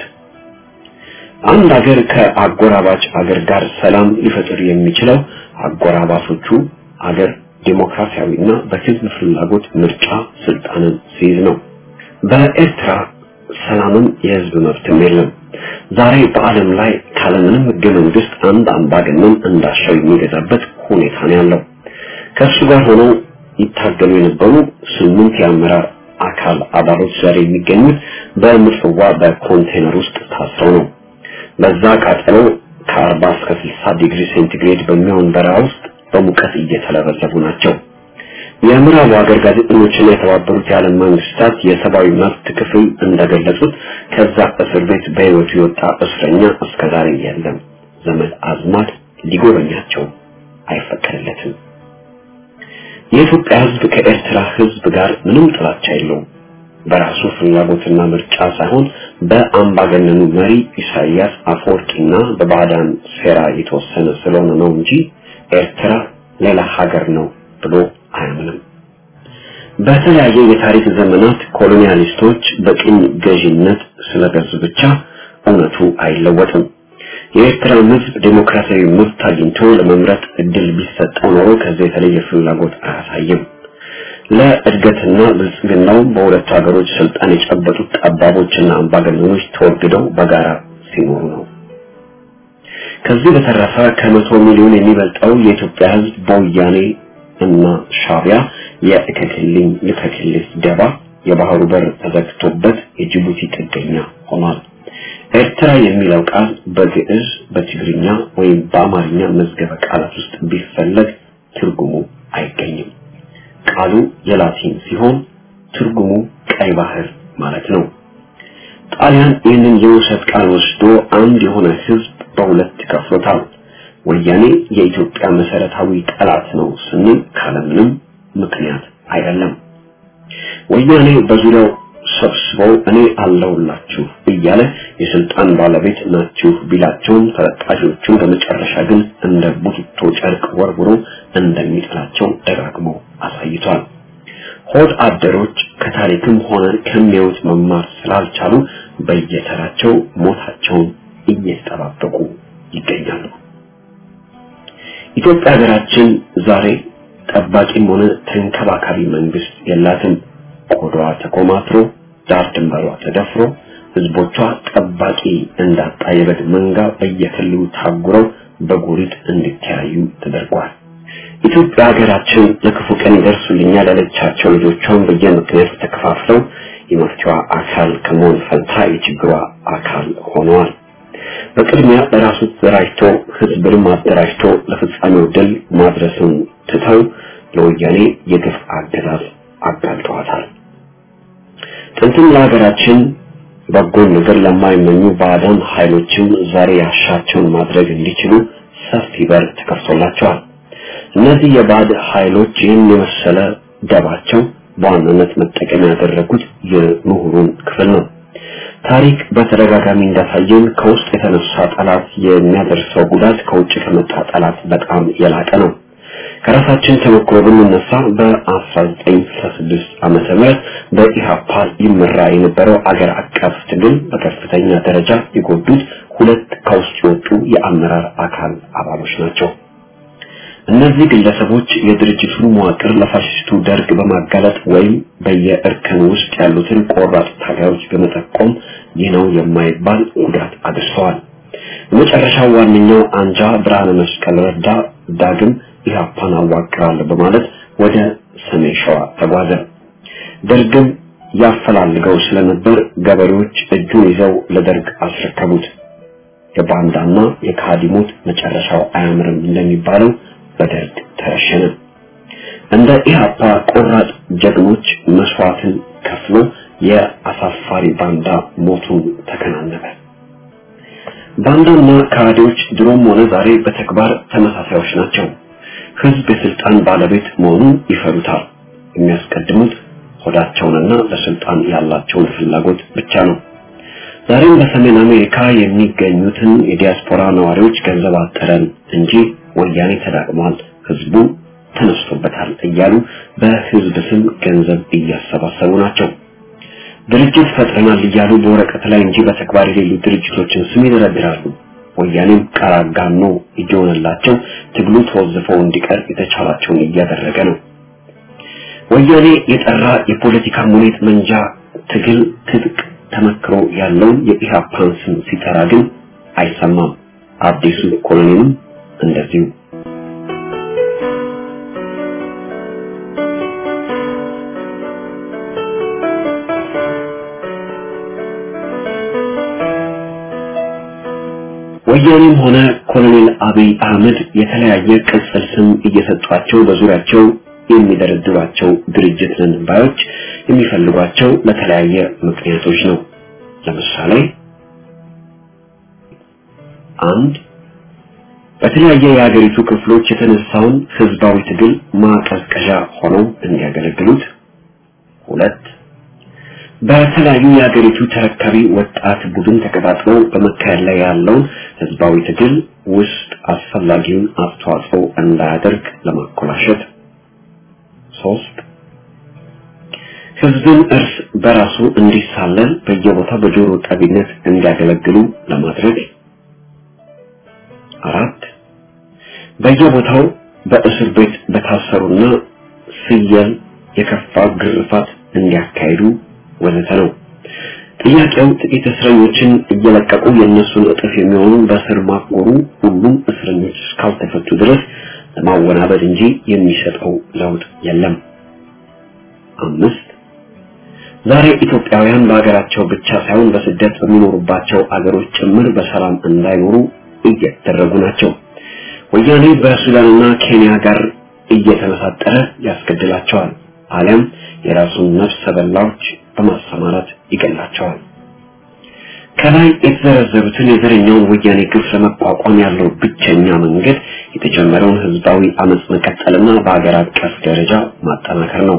አንድ ሀገር ከአጎራባች ሀገር ጋር ሰላም ሊፈጥር የሚችለው አጎራባቾቹ ሀገር ዴሞክራሲያዊና በህዝብ ፍላጎት ምርጫ ስልጣንን ሲይዝ ነው። በኤርትራ ሰላምም የህዝብ መብትም የለም። ዛሬ በዓለም ላይ ካለምንም ህገ መንግስት አንድ አምባገነን እንዳሻው የሚገዛበት ሁኔታ ነው ያለው። ከእሱ ጋር ሆነው ይታገሉ የነበሩ ስምንት የአመራር አካል አባሎች ዛሬ የሚገኙት በምጽዋ በኮንቴነር ውስጥ ታስረው ነው። በዛ ቃጠሎ ከ40 እስከ 60 ዲግሪ ሴንቲግሬድ በሚሆን በረሃ ውስጥ በሙቀት እየተለበለቡ ናቸው። የምዕራቡ ሀገር ጋዜጠኞችና የተባበሩት የዓለም መንግስታት የሰብአዊ መብት ክፍል እንደገለጹት ከዛ እስር ቤት በህይወቱ የወጣ እስረኛ እስከዛሬ የለም። ዘመድ አዝማድ ሊጎበኛቸው አይፈቀድለትም። የኢትዮጵያ ህዝብ ከኤርትራ ህዝብ ጋር ምንም ጥላቻ የለውም። በራሱ ፍላጎትና ምርጫ ሳይሆን በአምባገነኑ መሪ ኢሳያስ አፈወርቂና በባዕዳን ሴራ የተወሰነ ስለሆነ ነው እንጂ ኤርትራ ሌላ ሀገር ነው ብሎ አያምንም። በተለያየ የታሪክ ዘመናት ኮሎኒያሊስቶች በቅኝ ገዢነት ስለገዙ ብቻ እውነቱ አይለወጥም። የኤርትራ ህዝብ ዴሞክራሲያዊ መብት አግኝቶ ለመምረጥ እድል ቢሰጠው ኖሮ ከዚህ የተለየ ፍላጎት አያሳይም። ለእድገትና ብልጽግናው በሁለቱ ሀገሮች ስልጣን የጨበጡት ጠባቦችና አምባገነኖች ተወግደው በጋራ ሲኖሩ ነው። ከዚህ በተረፈ ከመቶ ሚሊዮን የሚበልጠው የኢትዮጵያ ህዝብ በወያኔ እና ሻቢያ የእከክልኝ ልከክልህ ደባ የባህሩ በር ተዘግቶበት የጅቡቲ ጥገኛ ሆኗል። ኤርትራ የሚለው ቃል በግዕዝ በትግርኛ ወይም በአማርኛ መዝገበ ቃላት ውስጥ ቢፈለግ ትርጉሙ አይገኝም። ቃሉ የላቲን ሲሆን ትርጉሙ ቀይ ባህር ማለት ነው። ጣሊያን ይህንን የውሰት ቃል ወስዶ አንድ የሆነ ህዝብ በሁለት ከፍሎታል። ወያኔ የኢትዮጵያ መሰረታዊ ጠላት ነው ስንል ካለምንም ምክንያት አይደለም። ወያኔ በዙሪያው ሰብስበው እኔ አለሁላችሁ እያለ የስልጣን ባለቤት ናችሁ ቢላቸውም ተለጣሾቹን በመጨረሻ ግን እንደ ቡትቶ ጨርቅ ወርውሮ እንደሚጥላቸው ደጋግሞ አሳይቷል። ሆድ አደሮች ከታሪክም ሆነ ከሚያዩት መማር ስላልቻሉ በየተራቸው ሞታቸውን እየተጠባበቁ ይገኛሉ። ኢትዮጵያ ሀገራችን ዛሬ ጠባቂም ሆነ ተንከባካቢ መንግስት የላትም። ቆዳዋ ተኮማትሮ ዳር ድንበሯ ተደፍሮ ህዝቦቿ ጠባቂ እንዳጣ የበግ መንጋ በየክልሉ ታጉረው በጎሪጥ እንዲተያዩ ተደርጓል። ኢትዮጵያ ሀገራችን ለክፉ ቀን ይደርሱልኛል ያለቻቸው ልጆቿን በየምክንያቱ ተከፋፍለው የመፍትሄዋ አካል ከመሆን ፈንታ የችግሯ አካል ሆነዋል። በቅድሚያ ለራሱ ተደራጅቶ ህዝብንም አደራጅቶ ለፍጻሜው ድል ማድረስን ትተው ለወያኔ የግፍ አገዛዝ አጋልጠዋታል። ጥንትም ለሀገራችን በጎን ነገር ለማይመኙ ባዕዳን ኃይሎችም ዛሬ ያሻቸውን ማድረግ እንዲችሉ ሰፊ በር ተከፍቶላቸዋል። እነዚህ የባዕድ ኃይሎች ይህን የመሰለ ደባቸው በዋናነት መጠቀሚያ ያደረጉት የምሁሩን ክፍል ነው። ታሪክ በተደጋጋሚ እንዳሳየን ከውስጥ የተነሳ ጠላት የሚያደርሰው ጉዳት ከውጭ ከመጣ ጠላት በጣም የላቀ ነው። ከራሳችን ተሞክሮ ብንነሳ በ1966 ዓመተ ምህረት በኢሃፓ ይመራ የነበረው አገር አቀፍ ትግል በከፍተኛ ደረጃ የጎዱት ሁለት ከውስጥ የወጡ የአመራር አካል አባሎች ናቸው። እነዚህ ግለሰቦች የድርጅቱን መዋቅር ለፋሽስቱ ደርግ በማጋለጥ ወይም በየእርከን ውስጥ ያሉትን ቆራጥ ታጋዮች በመጠቆም ይህ ነው የማይባል ጉዳት አድርሰዋል። የመጨረሻው ዋነኛው አንጃ ብርሃነ መስቀል ረዳ ዳግም ኢህአፓን አዋቅራለሁ በማለት ወደ ሰሜን ሸዋ ተጓዘ። ደርግም ያፈላልገው ስለነበር ገበሬዎች እጁን ይዘው ለደርግ አስረከቡት። የባንዳና የካዲሞት መጨረሻው አያምርም እንደሚባለው በደርግ ተረሸነ። እንደ ኢህአፓ ቆራጥ ጀግኖች መስዋዕትን ከፍሎ የአሳፋሪ ባንዳ ሞቱን ተከናነበ። ባንዳና ካዲዎች ድሮም ሆነ ዛሬ በተግባር ተመሳሳዮች ናቸው። ህዝብ የስልጣን ባለቤት መሆኑን ይፈሩታል። የሚያስቀድሙት ሆዳቸውንና ለስልጣን ያላቸውን ፍላጎት ብቻ ነው። ዛሬም በሰሜን አሜሪካ የሚገኙትን የዲያስፖራ ነዋሪዎች ገንዘብ አጠረን እንጂ ወያኔ ተዳቅሟል፣ ህዝቡ ተነስቶበታል እያሉ በህዝብ ስም ገንዘብ እያሰባሰቡ ናቸው። ድርጅት ፈጥረናል እያሉ በወረቀት ላይ እንጂ በተግባር የሌሉ ድርጅቶችን ስም ይደረድራሉ። ወያኔም ቀራጋኖ እየሆነላቸው ትግሉ ተወዝፈው እንዲቀር የተቻላቸውን እያደረገ ነው። ወያኔ የጠራ የፖለቲካ ሙኔት መንጃ ትግል ትጥቅ ተመክሮ ያለውን የኢህአፓን ስም ሲጠራ ግን አይሰማም። አዲሱ ኮሎኔልም እንደዚሁ ወያኔም ሆነ ኮሎኔል አብይ አህመድ የተለያየ ቅጽል ስም እየሰጧቸው በዙሪያቸው የሚደረድሯቸው ድርጅት ነን ባዮች የሚፈልጓቸው ለተለያየ ምክንያቶች ነው። ለምሳሌ አንድ በተለያየ የሀገሪቱ ክፍሎች የተነሳውን ህዝባዊ ትግል ማቀዝቀዣ ሆነው እንዲያገለግሉት፣ ሁለት በተለያዩ የሀገሪቱ ተረካቢ ወጣት ቡድን ተቀጣጥሎ በመካሄድ ላይ ያለውን ህዝባዊ ትግል ውስጥ አስፈላጊውን አስተዋጽኦ እንዳያደርግ ለማኮላሸት፣ ሶስት ህዝብን እርስ በራሱ እንዲሳለል በየቦታው በጆሮ ጠቢነት እንዲያገለግሉ ለማድረግ፣ አራት በየቦታው በእስር ቤት በታሰሩና ፍየል የከፋ ግርፋት እንዲያካሂዱ ወዘተ ነው። ጥያቄው ጥቂት እስረኞችን እየለቀቁ የእነሱን እጥፍ የሚሆኑ በእስር ማጎሩ ሁሉም እስረኞች እስካልተፈቱ ድረስ ለማወናበድ እንጂ የሚሰጠው ለውጥ የለም። አምስት ዛሬ ኢትዮጵያውያን በሀገራቸው ብቻ ሳይሆን በስደት በሚኖሩባቸው አገሮች ጭምር በሰላም እንዳይኖሩ እየተደረጉ ናቸው። ወያኔ በሱዳንና ኬንያ ጋር እየተመሳጠረ ያስገድላቸዋል፣ አሊያም የራሱን ነፍሰ በላዎች በማሰማራት ይገላቸዋል። ከላይ የተዘረዘሩትን የዘረኛውን ወያኔ ግፍ ለመቋቋም ያለው ብቸኛ መንገድ የተጀመረውን ህዝባዊ አመጽ መቀጠልና በሀገር አቀፍ ደረጃ ማጠናከር ነው።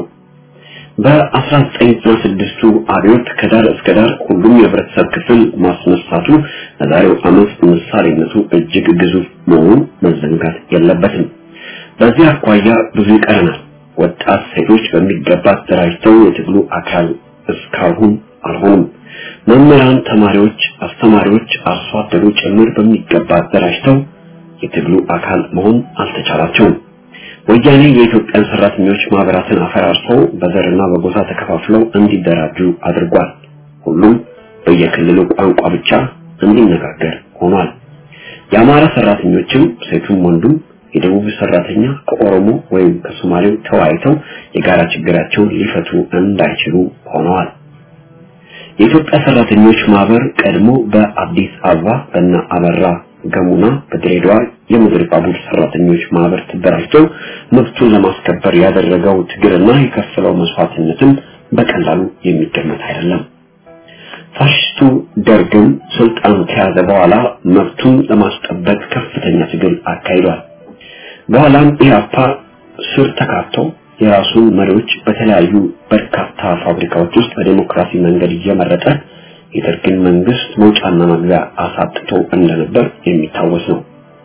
በ1996ቱ አብዮት ከዳር እስከ ዳር ሁሉም የህብረተሰብ ክፍል ማስነሳቱ ለዛሬው አመጽ ምሳሌነቱ እጅግ ግዙፍ መሆኑን መዘንጋት የለበትም። በዚህ አኳያ ብዙ ይቀረናል። ወጣት ሴቶች በሚገባ ተደራጅተው የትግሉ አካል እስካሁን አልሆኑም። መምህራን፣ ተማሪዎች፣ አስተማሪዎች፣ አርሶ አደሩ ጭምር በሚገባ ተደራጅተው የትግሉ አካል መሆን አልተቻላቸውም። ወያኔ የኢትዮጵያን ሰራተኞች ማህበራትን አፈራርሶ በዘርና በጎሳ ተከፋፍለው እንዲደራጁ አድርጓል። ሁሉም በየክልሉ ቋንቋ ብቻ እንዲነጋገር ሆኗል። የአማራ ሰራተኞችም ሴቱም ወንዱም የደቡብ ሰራተኛ ከኦሮሞ ወይም ከሶማሌው ተወያይተው የጋራ ችግራቸውን ሊፈቱ እንዳይችሉ ሆነዋል። የኢትዮጵያ ሰራተኞች ማህበር ቀድሞ በአዲስ አበባ በእነ አበራ ገሙና በድሬዳዋ የምድር ባቡር ሰራተኞች ማህበር ተደራጅተው መብቱን ለማስከበር ያደረገው ትግልና የከፈለው መስዋዕትነትም በቀላሉ የሚገመት አይደለም። ፋሽስቱ ደርግም ስልጣን ከያዘ በኋላ መብቱን ለማስጠበቅ ከፍተኛ ትግል አካሂዷል። በኋላም ኢህአፓ ስር ተካቶ የራሱን መሪዎች በተለያዩ በርካታ ፋብሪካዎች ውስጥ በዲሞክራሲ መንገድ እየመረጠ የደርግን መንግስት መውጫና መግቢያ አሳጥቶ እንደነበር የሚታወስ ነው።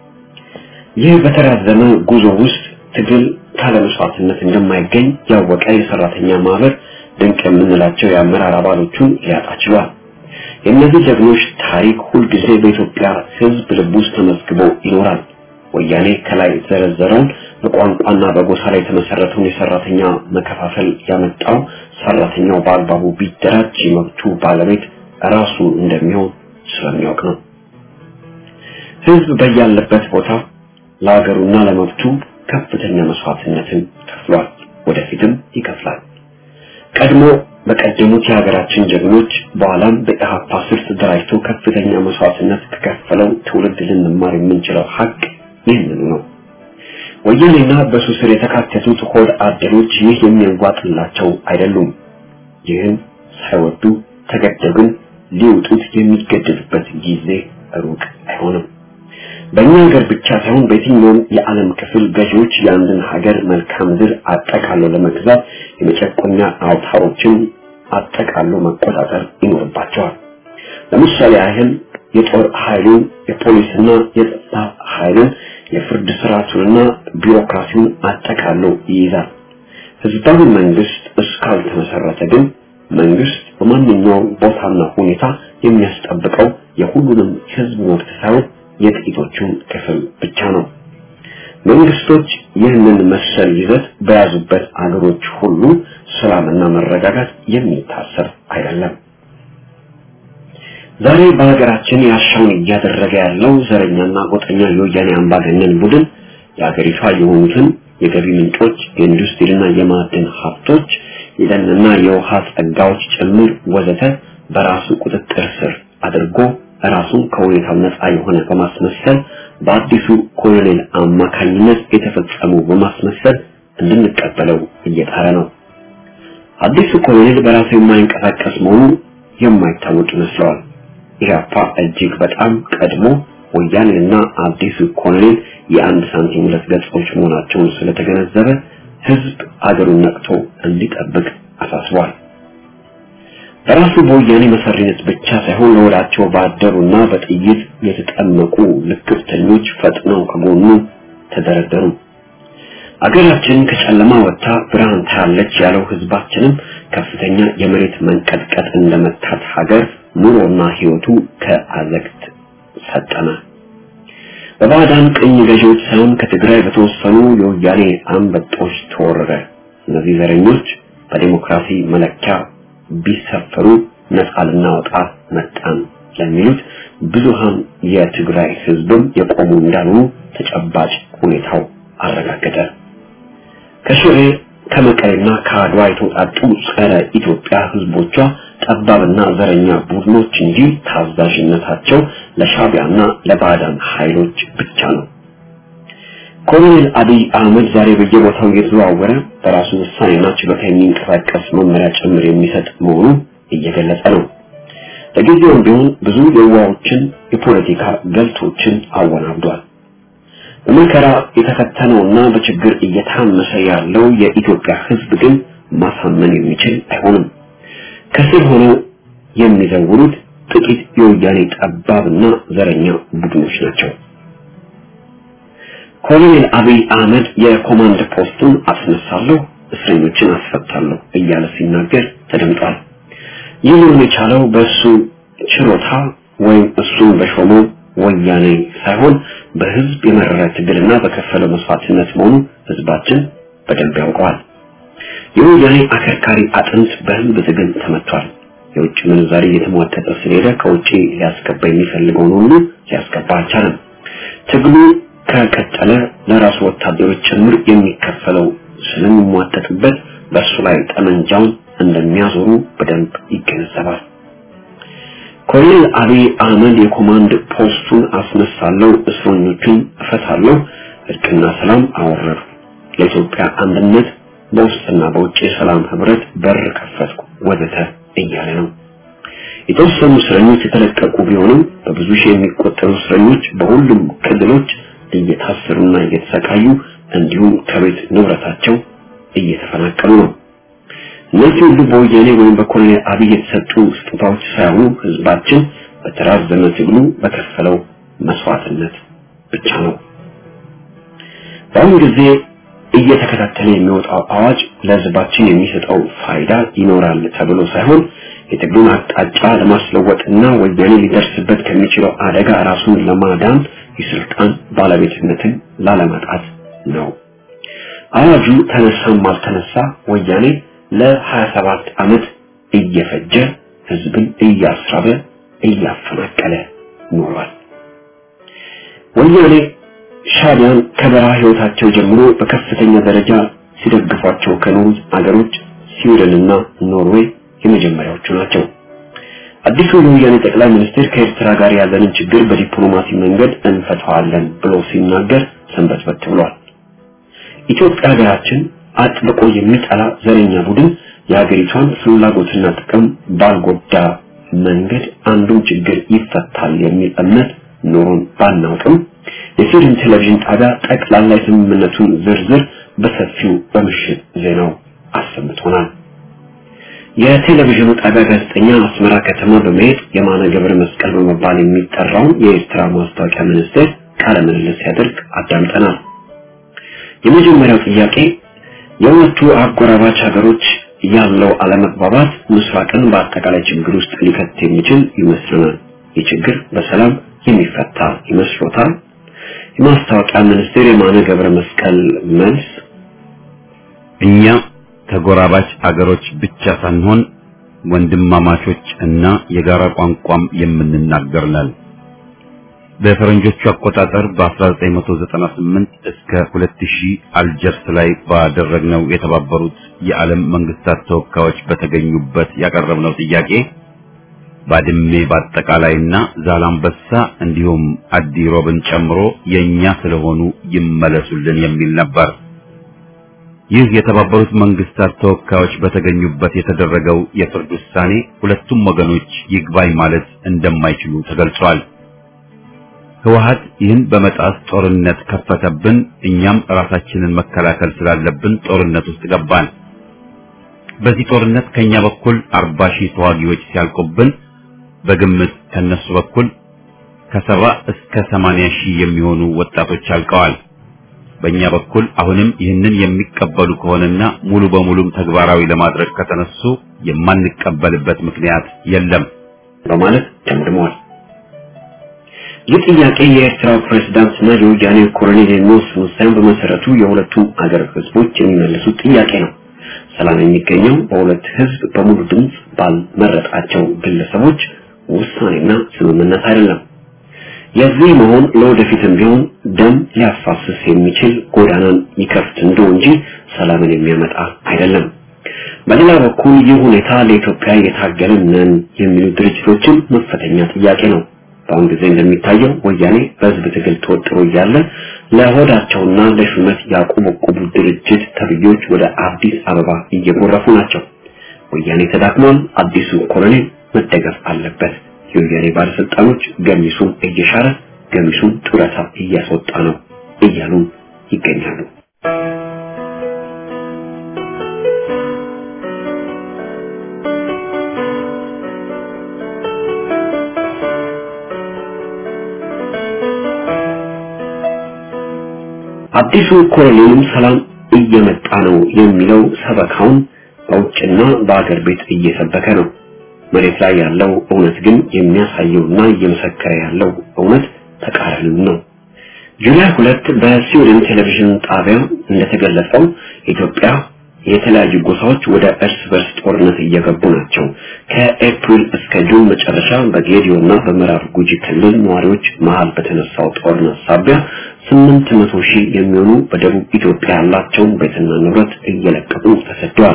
ይህ በተራዘመ ጉዞ ውስጥ ትግል ካለ መስዋዕትነት እንደማይገኝ ያወቀ የሰራተኛ ማህበር ድንቅ የምንላቸው የአመራር አባሎቹን ሊያጣ ችሏል። የእነዚህ ጀግኖች ታሪክ ሁልጊዜ በኢትዮጵያ ሕዝብ ልብ ውስጥ ተመዝግቦ ይኖራል። ወያኔ ከላይ የተዘረዘረውን በቋንቋና በጎሳ ላይ የተመሰረተውን የሰራተኛ መከፋፈል ያመጣው ሰራተኛው በአግባቡ ቢደራጅ የመብቱ ባለቤት ራሱ እንደሚሆን ስለሚያውቅ ነው። ሕዝብ በያለበት ቦታ ለሀገሩና ለመብቱ ከፍተኛ መስዋዕትነትን ከፍሏል፣ ወደፊትም ይከፍላል። ቀድሞ በቀደሙት የሀገራችን ጀግኖች በኋላም በኢህአፓ ስር ተደራጅቶ ከፍተኛ መስዋዕትነት ከከፈለው ትውልድ ልንማር የምንችለው ሀቅ ይህንኑ ነው። ወያኔና በሱ ስር የተካተቱት ሆድ አደሮች ይህ የሚያዋጥላቸው አይደሉም። ይህን ሳይወዱ ተገደው ግን ሊወጡት የሚገደዱበት ጊዜ ሩቅ አይሆንም። በእኛ ሀገር ብቻ ሳይሆን በየትኛውም የዓለም ክፍል ገዢዎች የአንድን ሀገር መልክዓ ምድር አጠቃሎ ለመግዛት የመጨቆኛ አውታሮችን አጠቃሎ መቆጣጠር ይኖርባቸዋል። ለምሳሌ ያህል የጦር ኃይሉን፣ የፖሊስና የጸጥታ ኃይሉን፣ የፍርድ ስርዓቱንና ቢሮክራሲውን አጠቃሎ ይይዛል። ህዝባዊ መንግስት እስካልተመሰረተ ግን መንግስት በማንኛውም ቦታና ሁኔታ የሚያስጠብቀው የሁሉንም ህዝብ መብት ሳይሆን የጥቂቶቹን ክፍል ብቻ ነው። መንግስቶች ይህንን መሰል ይዘት በያዙበት አገሮች ሁሉ ሰላምና መረጋጋት የሚታሰብ አይደለም። ዛሬ በሀገራችን ያሻውን እያደረገ ያለው ዘረኛና ጎጠኛ የወያኔ አምባገነን ቡድን የሀገሪቷ የሆኑትን የገቢ ምንጮች፣ የኢንዱስትሪና የማዕድን ሀብቶች፣ የደንና የውሃ ጸጋዎች ጭምር ወዘተ በራሱ ቁጥጥር ስር አድርጎ ራሱን ከሁኔታው ነፃ የሆነ በማስመሰል በአዲሱ ኮሎኔል አማካኝነት የተፈጸሙ በማስመሰል እንድንቀበለው እየጣረ ነው። አዲሱ ኮሎኔል በራሱ የማይንቀሳቀስ መሆኑ የማይታወቅ ይመስለዋል። ኢህአፓ እጅግ በጣም ቀድሞ ወያኔና አዲሱ ኮሎኔል የአንድ ሳንቲም ሁለት ገጾች መሆናቸውን ስለተገነዘበ ህዝብ አገሩን ነቅቶ እንዲጠብቅ አሳስቧል። በራሱ በወያኔ መሰሪነት ብቻ ሳይሆን ለወዳቸው ባደሩና በጥይት የተጠመቁ ልክፍተኞች ፈጥነው ከጎኑ ተደረደሩ። አገራችን ከጨለማ ወጥታ ብርሃን ታያለች ያለው ህዝባችንም ከፍተኛ የመሬት መንቀጥቀጥ እንደመታት ሀገር ኑሮና ህይወቱ ከአዘቅት ሰጠመ። በባዕዳን ቅኝ ገዢዎች ሳይሆን ከትግራይ በተወሰኑ የወያኔ አንበጦች ተወረረ። እነዚህ ዘረኞች በዲሞክራሲ መለኪያ ቢሰፈሩ ነፃ ልናወጣ መጣን ለሚሉት ብዙሃን የትግራይ ህዝብም የቆሙ እንዳልሆኑ ተጨባጭ ሁኔታው አረጋገጠ። ከሽሬ ከመቀሌና ከአድዋ የተውጣጡ ጸረ ኢትዮጵያ ህዝቦቿ ጠባብና ዘረኛ ቡድኖች እንጂ ታዛዥነታቸው ለሻቢያና ለባዕዳን ኃይሎች ብቻ ነው። ኮሎኔል አብይ አህመድ ዛሬ በየቦታው እየተዘዋወረ በራሱ ውሳኔና ችሎታ የሚንቀሳቀስ መመሪያ ጭምር የሚሰጥ መሆኑ እየገለጸ ነው። ለጊዜውም ቢሆን ብዙ የዋዎችን የፖለቲካ ገልቶችን አወናብዷል። በመከራ የተፈተነውና በችግር እየታመሰ ያለው የኢትዮጵያ ህዝብ ግን ማሳመን የሚችል አይሆንም። ከስር ሆነው የሚዘውሩት ጥቂት የወያኔ ጠባብና ዘረኛ ቡድኖች ናቸው። ኮሎኔል አብይ አህመድ የኮማንድ ፖስቱን አስነሳለሁ፣ እስረኞችን አስፈታለሁ እያለ ሲናገር ተደምጧል። ይህ ሊሆን የቻለው በእሱ ችሮታ ወይም እሱን በሾመው ወያኔ ሳይሆን በህዝብ የመረረ ትግልና በከፈለው መስዋዕትነት መሆኑ ህዝባችን በደንብ ያውቀዋል። የወያኔ አከርካሪ አጥንት በህዝብ ትግል ተመቷል። የውጭ ምንዛሪ እየተሟጠጠ ስለሄደ ከውጭ ሊያስገባ የሚፈልገውን ሁሉ ሊያስገባ አልቻለም። ትግሉ ከቀጠለ ለራሱ ወታደሮች ጭምር የሚከፈለው ስለሚሟጠጥበት በእሱ ላይ ጠመንጃውን እንደሚያዞሩ በደንብ ይገነዘባል። ኮሎኔል አብይ አህመድ የኮማንድ ፖስቱን አስነሳለሁ፣ እስረኞቹን እፈታለሁ፣ እርቅና ሰላም አወረዱ፣ ለኢትዮጵያ አንድነት በውስጥና በውጭ የሰላም ህብረት በር ከፈትኩ ወዘተ እያለ ነው። የተወሰኑ እስረኞች የተለቀቁ ቢሆንም በብዙ ሺህ የሚቆጠሩ እስረኞች በሁሉም ክልሎች እየታሰሩና እየተሰቃዩ እንዲሁም ከቤት ንብረታቸው እየተፈናቀሉ ነው። እነዚህ ሁሉ በወያኔ ወይም በኮሎኔል አብይ የተሰጡ ስጦታዎች ሳይሆኑ ህዝባችን በተራዘመ ትግሉ በከፈለው መስዋዕትነት ብቻ ነው። በአሁኑ ጊዜ እየተከታተለ የሚወጣው አዋጅ ለህዝባችን የሚሰጠው ፋይዳ ይኖራል ተብሎ ሳይሆን የትግሉን አቅጣጫ ለማስለወጥና ወያኔ ሊደርስበት ከሚችለው አደጋ ራሱን ለማዳን የስልጣን ባለቤትነትን ላለማጣት ነው። አዋጁ ተነሳም አልተነሳ ወያኔ ለ27 ዓመት እየፈጀ ህዝብን እያስራበ እያፈናቀለ ኖሯል። ወያኔ ሻዕቢያን ከበረሃ ህይወታቸው ጀምሮ በከፍተኛ ደረጃ ሲደግፏቸው ከኖሩት አገሮች ስዊድንና ኖርዌይ የመጀመሪያዎቹ ናቸው። አዲሱ የወያኔ ጠቅላይ ሚኒስትር ከኤርትራ ጋር ያለንን ችግር በዲፕሎማሲ መንገድ እንፈታዋለን ብሎ ሲናገር ሰንበትበት ብሏል። ኢትዮጵያ ሀገራችን አጥብቆ የሚጠላ ዘረኛ ቡድን የሀገሪቷን ፍላጎትና ጥቅም ባልጎዳ መንገድ አንዱን ችግር ይፈታል የሚል እምነት ኖሮን ባናውቅም የስዊድን ቴሌቪዥን ጣቢያ ጠቅላላ የስምምነቱን ዝርዝር በሰፊው በምሽት ዜናው አሰምቶናል። የቴሌቪዥኑ ጣቢያ ጋዜጠኛ አስመራ ከተማ በመሄድ የማነ ገብረ መስቀል በመባል የሚጠራውን የኤርትራ ማስታወቂያ ሚኒስቴር ቃለ ምልልስ ሲያደርግ አዳምጠናል። የመጀመሪያው ጥያቄ የሁለቱ አጎራባች ሀገሮች ያለው አለመግባባት ምስራቅን በአጠቃላይ ችግር ውስጥ ሊከት የሚችል ይመስለናል። ይህ ችግር በሰላም የሚፈታ ይመስሎታል? የማስታወቂያ ሚኒስቴር የማነ ገብረ መስቀል መልስ እኛ ተጎራባች አገሮች ብቻ ሳንሆን ወንድማማቾች እና የጋራ ቋንቋም የምንናገር ነን። በፈረንጆቹ አቆጣጠር በ1998 እስከ 2000 አልጀርስ ላይ ባደረግነው የተባበሩት የዓለም መንግስታት ተወካዮች በተገኙበት ያቀረብነው ጥያቄ ባድሜ በአጠቃላይና ዛላምበሳ እንዲሁም አዲሮብን ጨምሮ የኛ ስለሆኑ ይመለሱልን የሚል ነበር። ይህ የተባበሩት መንግስታት ተወካዮች በተገኙበት የተደረገው የፍርድ ውሳኔ ሁለቱም ወገኖች ይግባኝ ማለት እንደማይችሉ ተገልጿል። ህወሀት ይህን በመጣስ ጦርነት ከፈተብን፣ እኛም ራሳችንን መከላከል ስላለብን ጦርነት ውስጥ ገባን። በዚህ ጦርነት ከኛ በኩል አርባ ሺህ ተዋጊዎች ሲያልቁብን በግምት ከነሱ በኩል ከሰባ እስከ ሰማንያ ሺህ የሚሆኑ ወጣቶች አልቀዋል። በእኛ በኩል አሁንም ይህንን የሚቀበሉ ከሆነና ሙሉ በሙሉም ተግባራዊ ለማድረግ ከተነሱ የማንቀበልበት ምክንያት የለም በማለት ደምድመዋል። ይህ ጥያቄ የኤርትራው ፕሬዝዳንትና የወያኔ ኮሎኔል የሚወስኑት ሳይሆን በመሰረቱ የሁለቱም አገር ህዝቦች የሚመልሱት ጥያቄ ነው። ሰላም የሚገኘው በሁለት ህዝብ በሙሉ ድምፅ ባልመረጣቸው ግለሰቦች ውሳኔና ስምምነት አይደለም። የዚህ መሆን ለወደፊትም ቢሆን ደም ሊያፋስስ የሚችል ጎዳናን ይከፍት እንደው እንጂ ሰላምን የሚያመጣ አይደለም። በሌላ በኩል ይህ ሁኔታ ለኢትዮጵያ የታገልን ነን የሚሉ ድርጅቶችን መፈተኛ ጥያቄ ነው። በአሁን ጊዜ እንደሚታየው ወያኔ በህዝብ ትግል ተወጥሮ እያለ ለሆዳቸውና ለሹመት ያቆበቆቡ ድርጅት ተብዮች ወደ አዲስ አበባ እየጎረፉ ናቸው። ወያኔ ተዳክሟል። አዲሱ ኮሎኔል መደገፍ አለበት። የወያኔ ባለስልጣኖች ገሚሱን እየሻረ ገሚሱን ጡረታ እያስወጣ ነው እያሉ ይገኛሉ። አዲሱ ኮሎኔልም ሰላም እየመጣ ነው የሚለው ሰበካውን በውጭና በአገር ቤት እየሰበከ ነው። መሬት ላይ ያለው እውነት ግን የሚያሳየውና እየመሰከረ ያለው እውነት ተቃራኒው ነው። ጁላይ ሁለት በስዊድን ቴሌቪዥን ጣቢያ እንደተገለጸው ኢትዮጵያ የተለያዩ ጎሳዎች ወደ እርስ በርስ ጦርነት እየገቡ ናቸው። ከኤፕሪል እስከ ጁን መጨረሻ በጌዲዮና በምዕራብ ጉጂ ክልል ነዋሪዎች መሃል በተነሳው ጦርነት ሳቢያ ስምንት መቶ ሺህ የሚሆኑ በደቡብ ኢትዮጵያ ያላቸውን ቤትና ንብረት እየለቀቁ ተሰደዋል።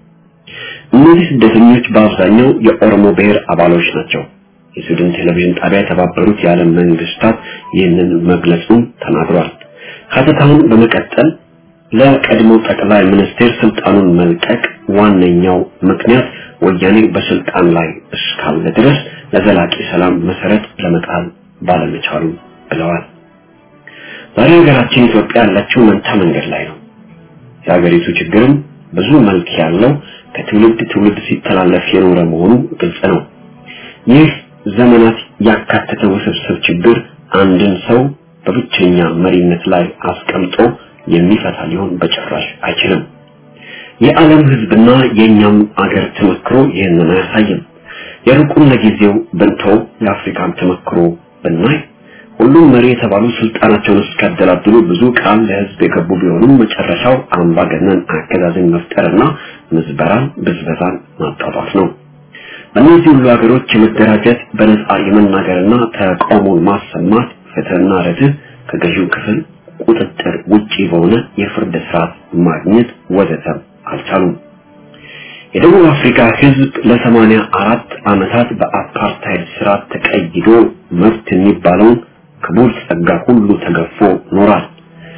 እነዚህ ስደተኞች በአብዛኛው የኦሮሞ ብሔር አባሎች ናቸው። የሱዳን ቴሌቪዥን ጣቢያ የተባበሩት የዓለም መንግስታት ይህንን መግለጹን ተናግሯል። ሀተታውን በመቀጠል ለቀድሞ ጠቅላይ ሚኒስቴር ስልጣኑን መልቀቅ ዋነኛው ምክንያት ወያኔ በስልጣን ላይ እስካለ ድረስ ለዘላቂ ሰላም መሰረት ለመጣል ባለመቻሉ ብለዋል። ዛሬ ሀገራችን ኢትዮጵያ ያለችው መንታ መንገድ ላይ ነው። የሀገሪቱ ችግርም ብዙ መልክ ያለው ከትውልድ ትውልድ ሲተላለፍ የኖረ መሆኑ ግልጽ ነው። ይህ ዘመናት ያካተተ ውስብስብ ችግር አንድን ሰው በብቸኛ መሪነት ላይ አስቀምጦ የሚፈታ ሊሆን በጭራሽ አይችልም። የዓለም ህዝብና የኛም አገር ተመክሮ ይህንን አያሳይም። የሩቁን ለጊዜው ብንተው የአፍሪካን ተመክሮ ብናይ ሁሉም መሪ የተባሉ ስልጣናቸውን እስካደላድሉ ብዙ ቃል ለህዝብ የገቡ ቢሆኑም መጨረሻው አምባገነን አገዛዝን መፍጠርና ምዝበራን፣ ብዝበዛን ማጣጣፍ ነው። በእነዚህ ሁሉ ሀገሮች የመደራጀት በነጻ የመናገርና ተቃውሞን ማሰማት ፍትህና ርትዕ ከገዢው ክፍል ቁጥጥር ውጪ በሆነ የፍርድ ስርዓት ማግኘት ወዘተ አልቻሉም። የደቡብ አፍሪካ ህዝብ ለሰማንያ አራት ዓመታት በአፓርታይድ ስርዓት ተቀይዶ መብት የሚባለውን ክቡር ጸጋ ሁሉ ተገፎ ኖሯል።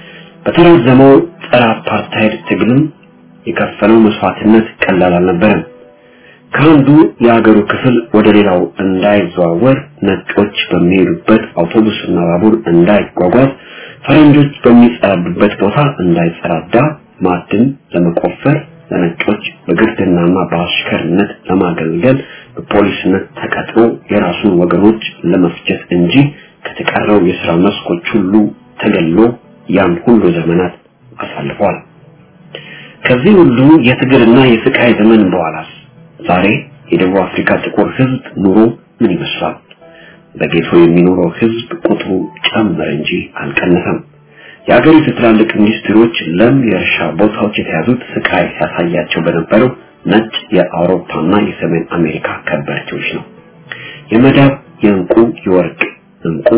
በተራዘመው ጸረ አፓርታይድ ትግልም የከፈለው መስዋዕትነት ቀላል አልነበረም። ከአንዱ የሀገሩ ክፍል ወደ ሌላው እንዳይዘዋወር ነጮች በሚሄዱበት አውቶቡስና ባቡር እንዳይጓጓዝ ፈረንጆች በሚጸዳዱበት ቦታ እንዳይጸዳዳ ማዕድን ለመቆፈር ለነጮች በግርድናና በአሽከርነት ለማገልገል በፖሊስነት ተቀጥሮ የራሱን ወገኖች ለመፍጀት እንጂ ከተቀረው የሥራ መስኮች ሁሉ ተገሎ ያን ሁሉ ዘመናት አሳልፏል። ከዚህ ሁሉ የትግልና የስቃይ ዘመን በኋላስ ዛሬ የደቡብ አፍሪካ ጥቁር ህዝብ ኑሮ ምን ይመስላል? በጌቶ የሚኖረው ህዝብ ቁጥሩ ጨመረ እንጂ አልቀነሰም። የአገሪቱ ትላልቅ ኢንዱስትሪዎች ለም የእርሻ ቦታዎች የተያዙት ስቃይ ሲያሳያቸው በነበረው ነጭ የአውሮፓና የሰሜን አሜሪካ ከበርቴዎች ነው። የመዳብ፣ የእንቁ፣ የወርቅ እንቁ፣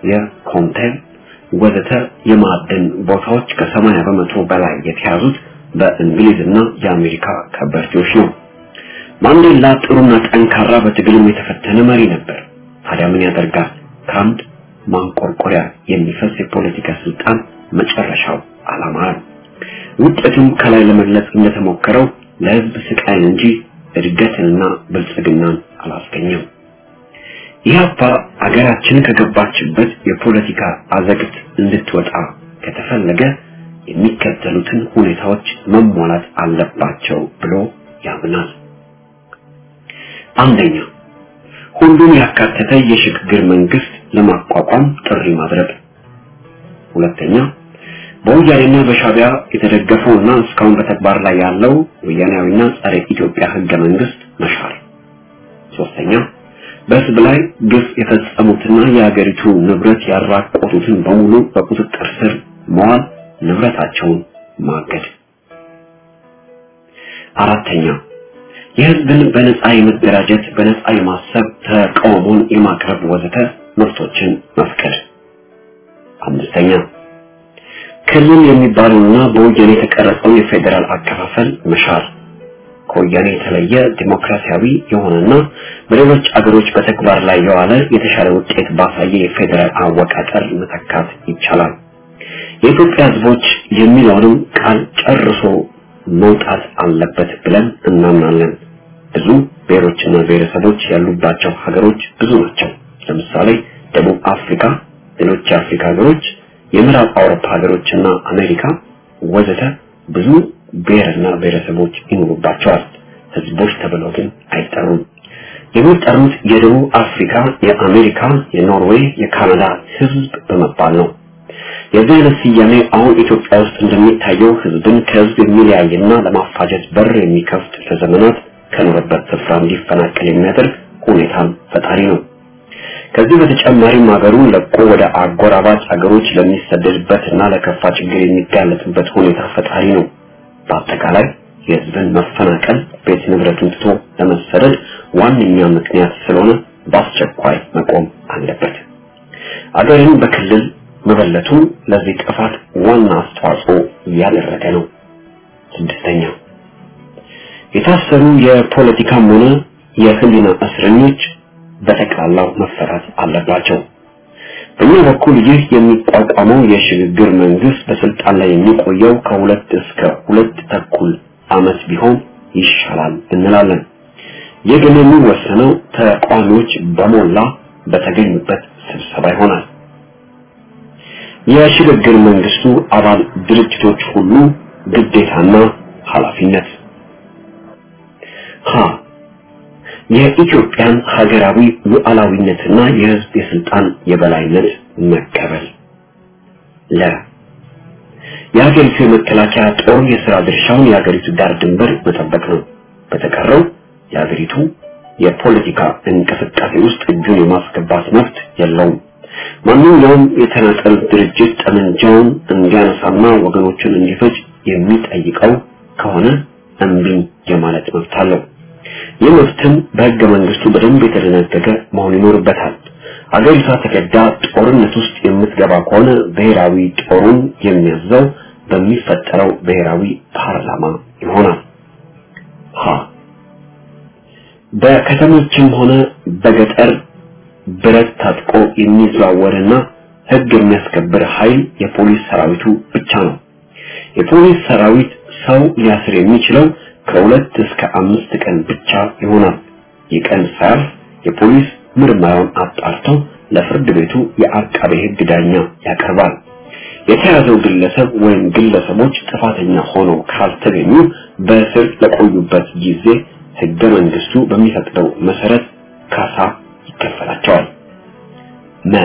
የኮንቴን ወዘተ የማዕድን ቦታዎች ከሰማንያ በመቶ በላይ የተያዙት በእንግሊዝና የአሜሪካ ከበርቴዎች ነው። ማንዴላ ጥሩና ጠንካራ በትግልም የተፈተነ መሪ ነበር። ታዲያ ምን ያደርጋል? ከአንድ ማንቆርቆሪያ የሚፈስ የፖለቲካ ስልጣን መጨረሻው አላማረም። ውጤቱም ከላይ ለመግለጽ እንደተሞከረው ለህዝብ ስቃይን እንጂ እድገትንና ብልጽግናን አላስገኘም። ኢህአፓ አገራችን ከገባችበት የፖለቲካ አዘቅት እንድትወጣ ከተፈለገ የሚከተሉትን ሁኔታዎች መሟላት አለባቸው ብሎ ያምናል። አንደኛ ሁሉን ያካተተ የሽግግር መንግስት ለማቋቋም ጥሪ ማድረግ። ሁለተኛ በወያኔና በሻቢያ የተደገፈውና እስካሁን በተግባር ላይ ያለው ወያኔያዊና ጸረ ኢትዮጵያ ህገ መንግስት መሻር። ሶስተኛ በህዝብ ላይ ግፍ የፈጸሙትና የሀገሪቱ ንብረት ያራቆቱትን በሙሉ በቁጥጥር ስር መዋል፣ ንብረታቸውን ማገድ። አራተኛ የህዝብን በነፃ የመደራጀት በነፃ የማሰብ ተቃውሞን የማቅረብ ወዘተ መብቶችን መፍቀድ። አምስተኛ ክልል የሚባለውና በወያኔ የተቀረጸው የፌዴራል አከፋፈል መሻር ከወያኔ የተለየ ዲሞክራሲያዊ የሆነና በሌሎች አገሮች በተግባር ላይ የዋለ የተሻለ ውጤት ባሳየ የፌዴራል አወቃቀር መተካት ይቻላል። የኢትዮጵያ ህዝቦች የሚለውንም ቃል ጨርሶ መውጣት አለበት ብለን እናምናለን። ብዙ ብሔሮችና ብሔረሰቦች ያሉባቸው ሀገሮች ብዙ ናቸው። ለምሳሌ ደቡብ አፍሪካ፣ ሌሎች የአፍሪካ ሀገሮች፣ የምዕራብ አውሮፓ ሀገሮችና አሜሪካ ወዘተ ብዙ ብሔርና ብሔረሰቦች ይኖሩባቸዋል። ህዝቦች ተብለው ግን አይጠሩም። የሚጠሩት የደቡብ አፍሪካ፣ የአሜሪካ፣ የኖርዌይ፣ የካናዳ ህዝብ በመባል ነው። የዚህ አይነት ስያሜ አሁን ኢትዮጵያ ውስጥ እንደሚታየው ህዝብን ከህዝብ የሚለያይና ለማፋጀት በር የሚከፍት ለዘመናት ከኖረበት ስፍራ እንዲፈናቀል የሚያደርግ ሁኔታን ፈጣሪ ነው። ከዚህ በተጨማሪም ሀገሩን ለቆ ወደ አጎራባች ሀገሮች ለሚሰደድበትና ለከፋ ችግር የሚጋለጥበት ሁኔታ ፈጣሪ ነው። በአጠቃላይ የህዝብን መፈናቀል ቤት ንብረቱን ትቶ ለመሰደድ ዋነኛ ምክንያት ስለሆነ በአስቸኳይ መቆም አለበት። አገርን በክልል መበለቱ ለዚህ ጥፋት ዋና አስተዋጽኦ እያደረገ ነው። ስድስተኛ የታሰሩ የፖለቲካም ሆነ የህሊና እስረኞች በጠቅላላው መፈታት አለባቸው። በእኛ በኩል ይህ የሚቋቋመው የሽግግር መንግስት በስልጣን ላይ የሚቆየው ከሁለት እስከ ሁለት ተኩል ዓመት ቢሆን ይሻላል እንላለን። ይህ ግን የሚወሰነው ተቃዋሚዎች በሞላ በተገኙበት ስብሰባ ይሆናል። የሽግግር መንግስቱ አባል ድርጅቶች ሁሉ ግዴታና ኃላፊነት ሀ የኢትዮጵያን ሀገራዊ ሉዓላዊነትና የህዝብ የስልጣን የበላይነት መቀበል ለ የሀገሪቱ የመከላከያ ጦር የሥራ ድርሻውን የሀገሪቱ ዳር ድንበር መጠበቅ ነው። በተቀረው የሀገሪቱ የፖለቲካ እንቅስቃሴ ውስጥ እጁን የማስገባት መብት የለውም። ማንኛውም የተናጠል ድርጅት ጠመንጃውን እንዲያነሳና ወገኖችን እንዲፈጅ የሚጠይቀው ከሆነ እምቢኝ የማለት መብት አለው። ይህ መብትም በህገ መንግስቱ በደንብ የተደነገገ መሆን ይኖርበታል። አገሪቷ ተገዳ ጦርነት ውስጥ የምትገባ ከሆነ ብሔራዊ ጦሩን የሚያዘው በሚፈጠረው ብሔራዊ ፓርላማ ይሆናል። ሀ በከተሞችም ሆነ በገጠር ብረት ታጥቆ የሚዘዋወርና ህግ የሚያስከብር ኃይል የፖሊስ ሰራዊቱ ብቻ ነው። የፖሊስ ሰራዊት ሰው ሊያስር የሚችለው ከሁለት እስከ አምስት ቀን ብቻ ይሆናል። የቀን ሳያልፍ የፖሊስ ምርመራውን አጣርቶ ለፍርድ ቤቱ የአቃቤ ህግ ዳኛ ያቀርባል። የተያዘው ግለሰብ ወይም ግለሰቦች ጥፋተኛ ሆነው ካልተገኙ በእስር ለቆዩበት ጊዜ ህገ መንግስቱ በሚፈቅደው መሰረት ካሳ ይከፈላቸዋል። መ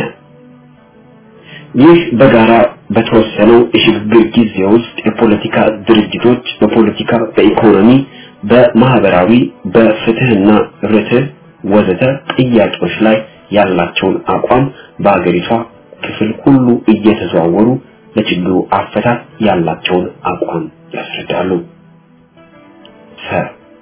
ይህ በጋራ በተወሰነው የሽግግር ጊዜ ውስጥ የፖለቲካ ድርጅቶች በፖለቲካ፣ በኢኮኖሚ፣ በማህበራዊ፣ በፍትህና ርትዕ ወዘተ ጥያቄዎች ላይ ያላቸውን አቋም በአገሪቷ ክፍል ሁሉ እየተዘዋወሩ ለችግሩ አፈታት ያላቸውን አቋም ያስረዳሉ። ሰ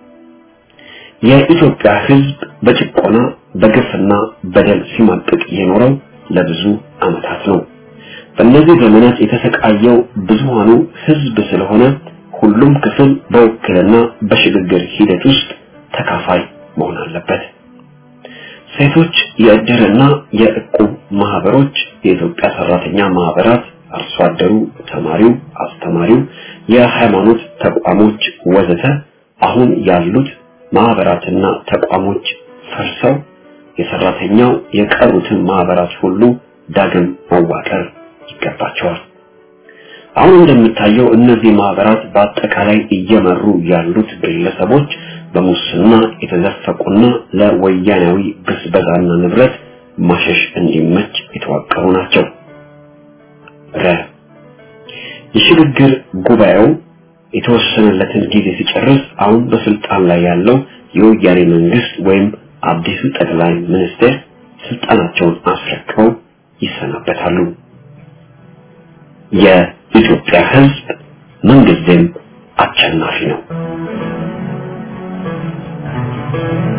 የኢትዮጵያ ህዝብ በጭቆና በግፍና በደል ሲማቅቅ የኖረው ለብዙ ዓመታት ነው። በእነዚህ ዘመናት የተሰቃየው ብዙሃኑ ህዝብ ስለሆነ ሁሉም ክፍል በውክልና በሽግግር ሂደት ውስጥ ተካፋይ መሆን አለበት። ሴቶች የእድርና የእቁብ ማህበሮች፣ የኢትዮጵያ ሰራተኛ ማህበራት፣ አርሶ አደሩ፣ ተማሪው፣ አስተማሪው፣ የሃይማኖት ተቋሞች ወዘተ አሁን ያሉት ማህበራትና ተቋሞች ፈርሰው የሰራተኛው የቀሩትን ማህበራት ሁሉ ዳግም መዋቀር ይገባቸዋል። አሁን እንደሚታየው እነዚህ ማህበራት በአጠቃላይ እየመሩ ያሉት ግለሰቦች በሙስና የተዘፈቁና ለወያናዊ ብዝበዛና ንብረት ማሸሽ እንዲመች የተዋቀሩ ናቸው። ረ የሽግግር ጉባኤው የተወሰነለትን ጊዜ ሲጨርስ አሁን በስልጣን ላይ ያለው የወያኔ መንግስት ወይም አዲሱ ጠቅላይ ሚኒስትር ስልጣናቸውን አስረክበው ይሰናበታሉ። የኢትዮጵያ ህዝብ ምንጊዜም አሸናፊ ነው።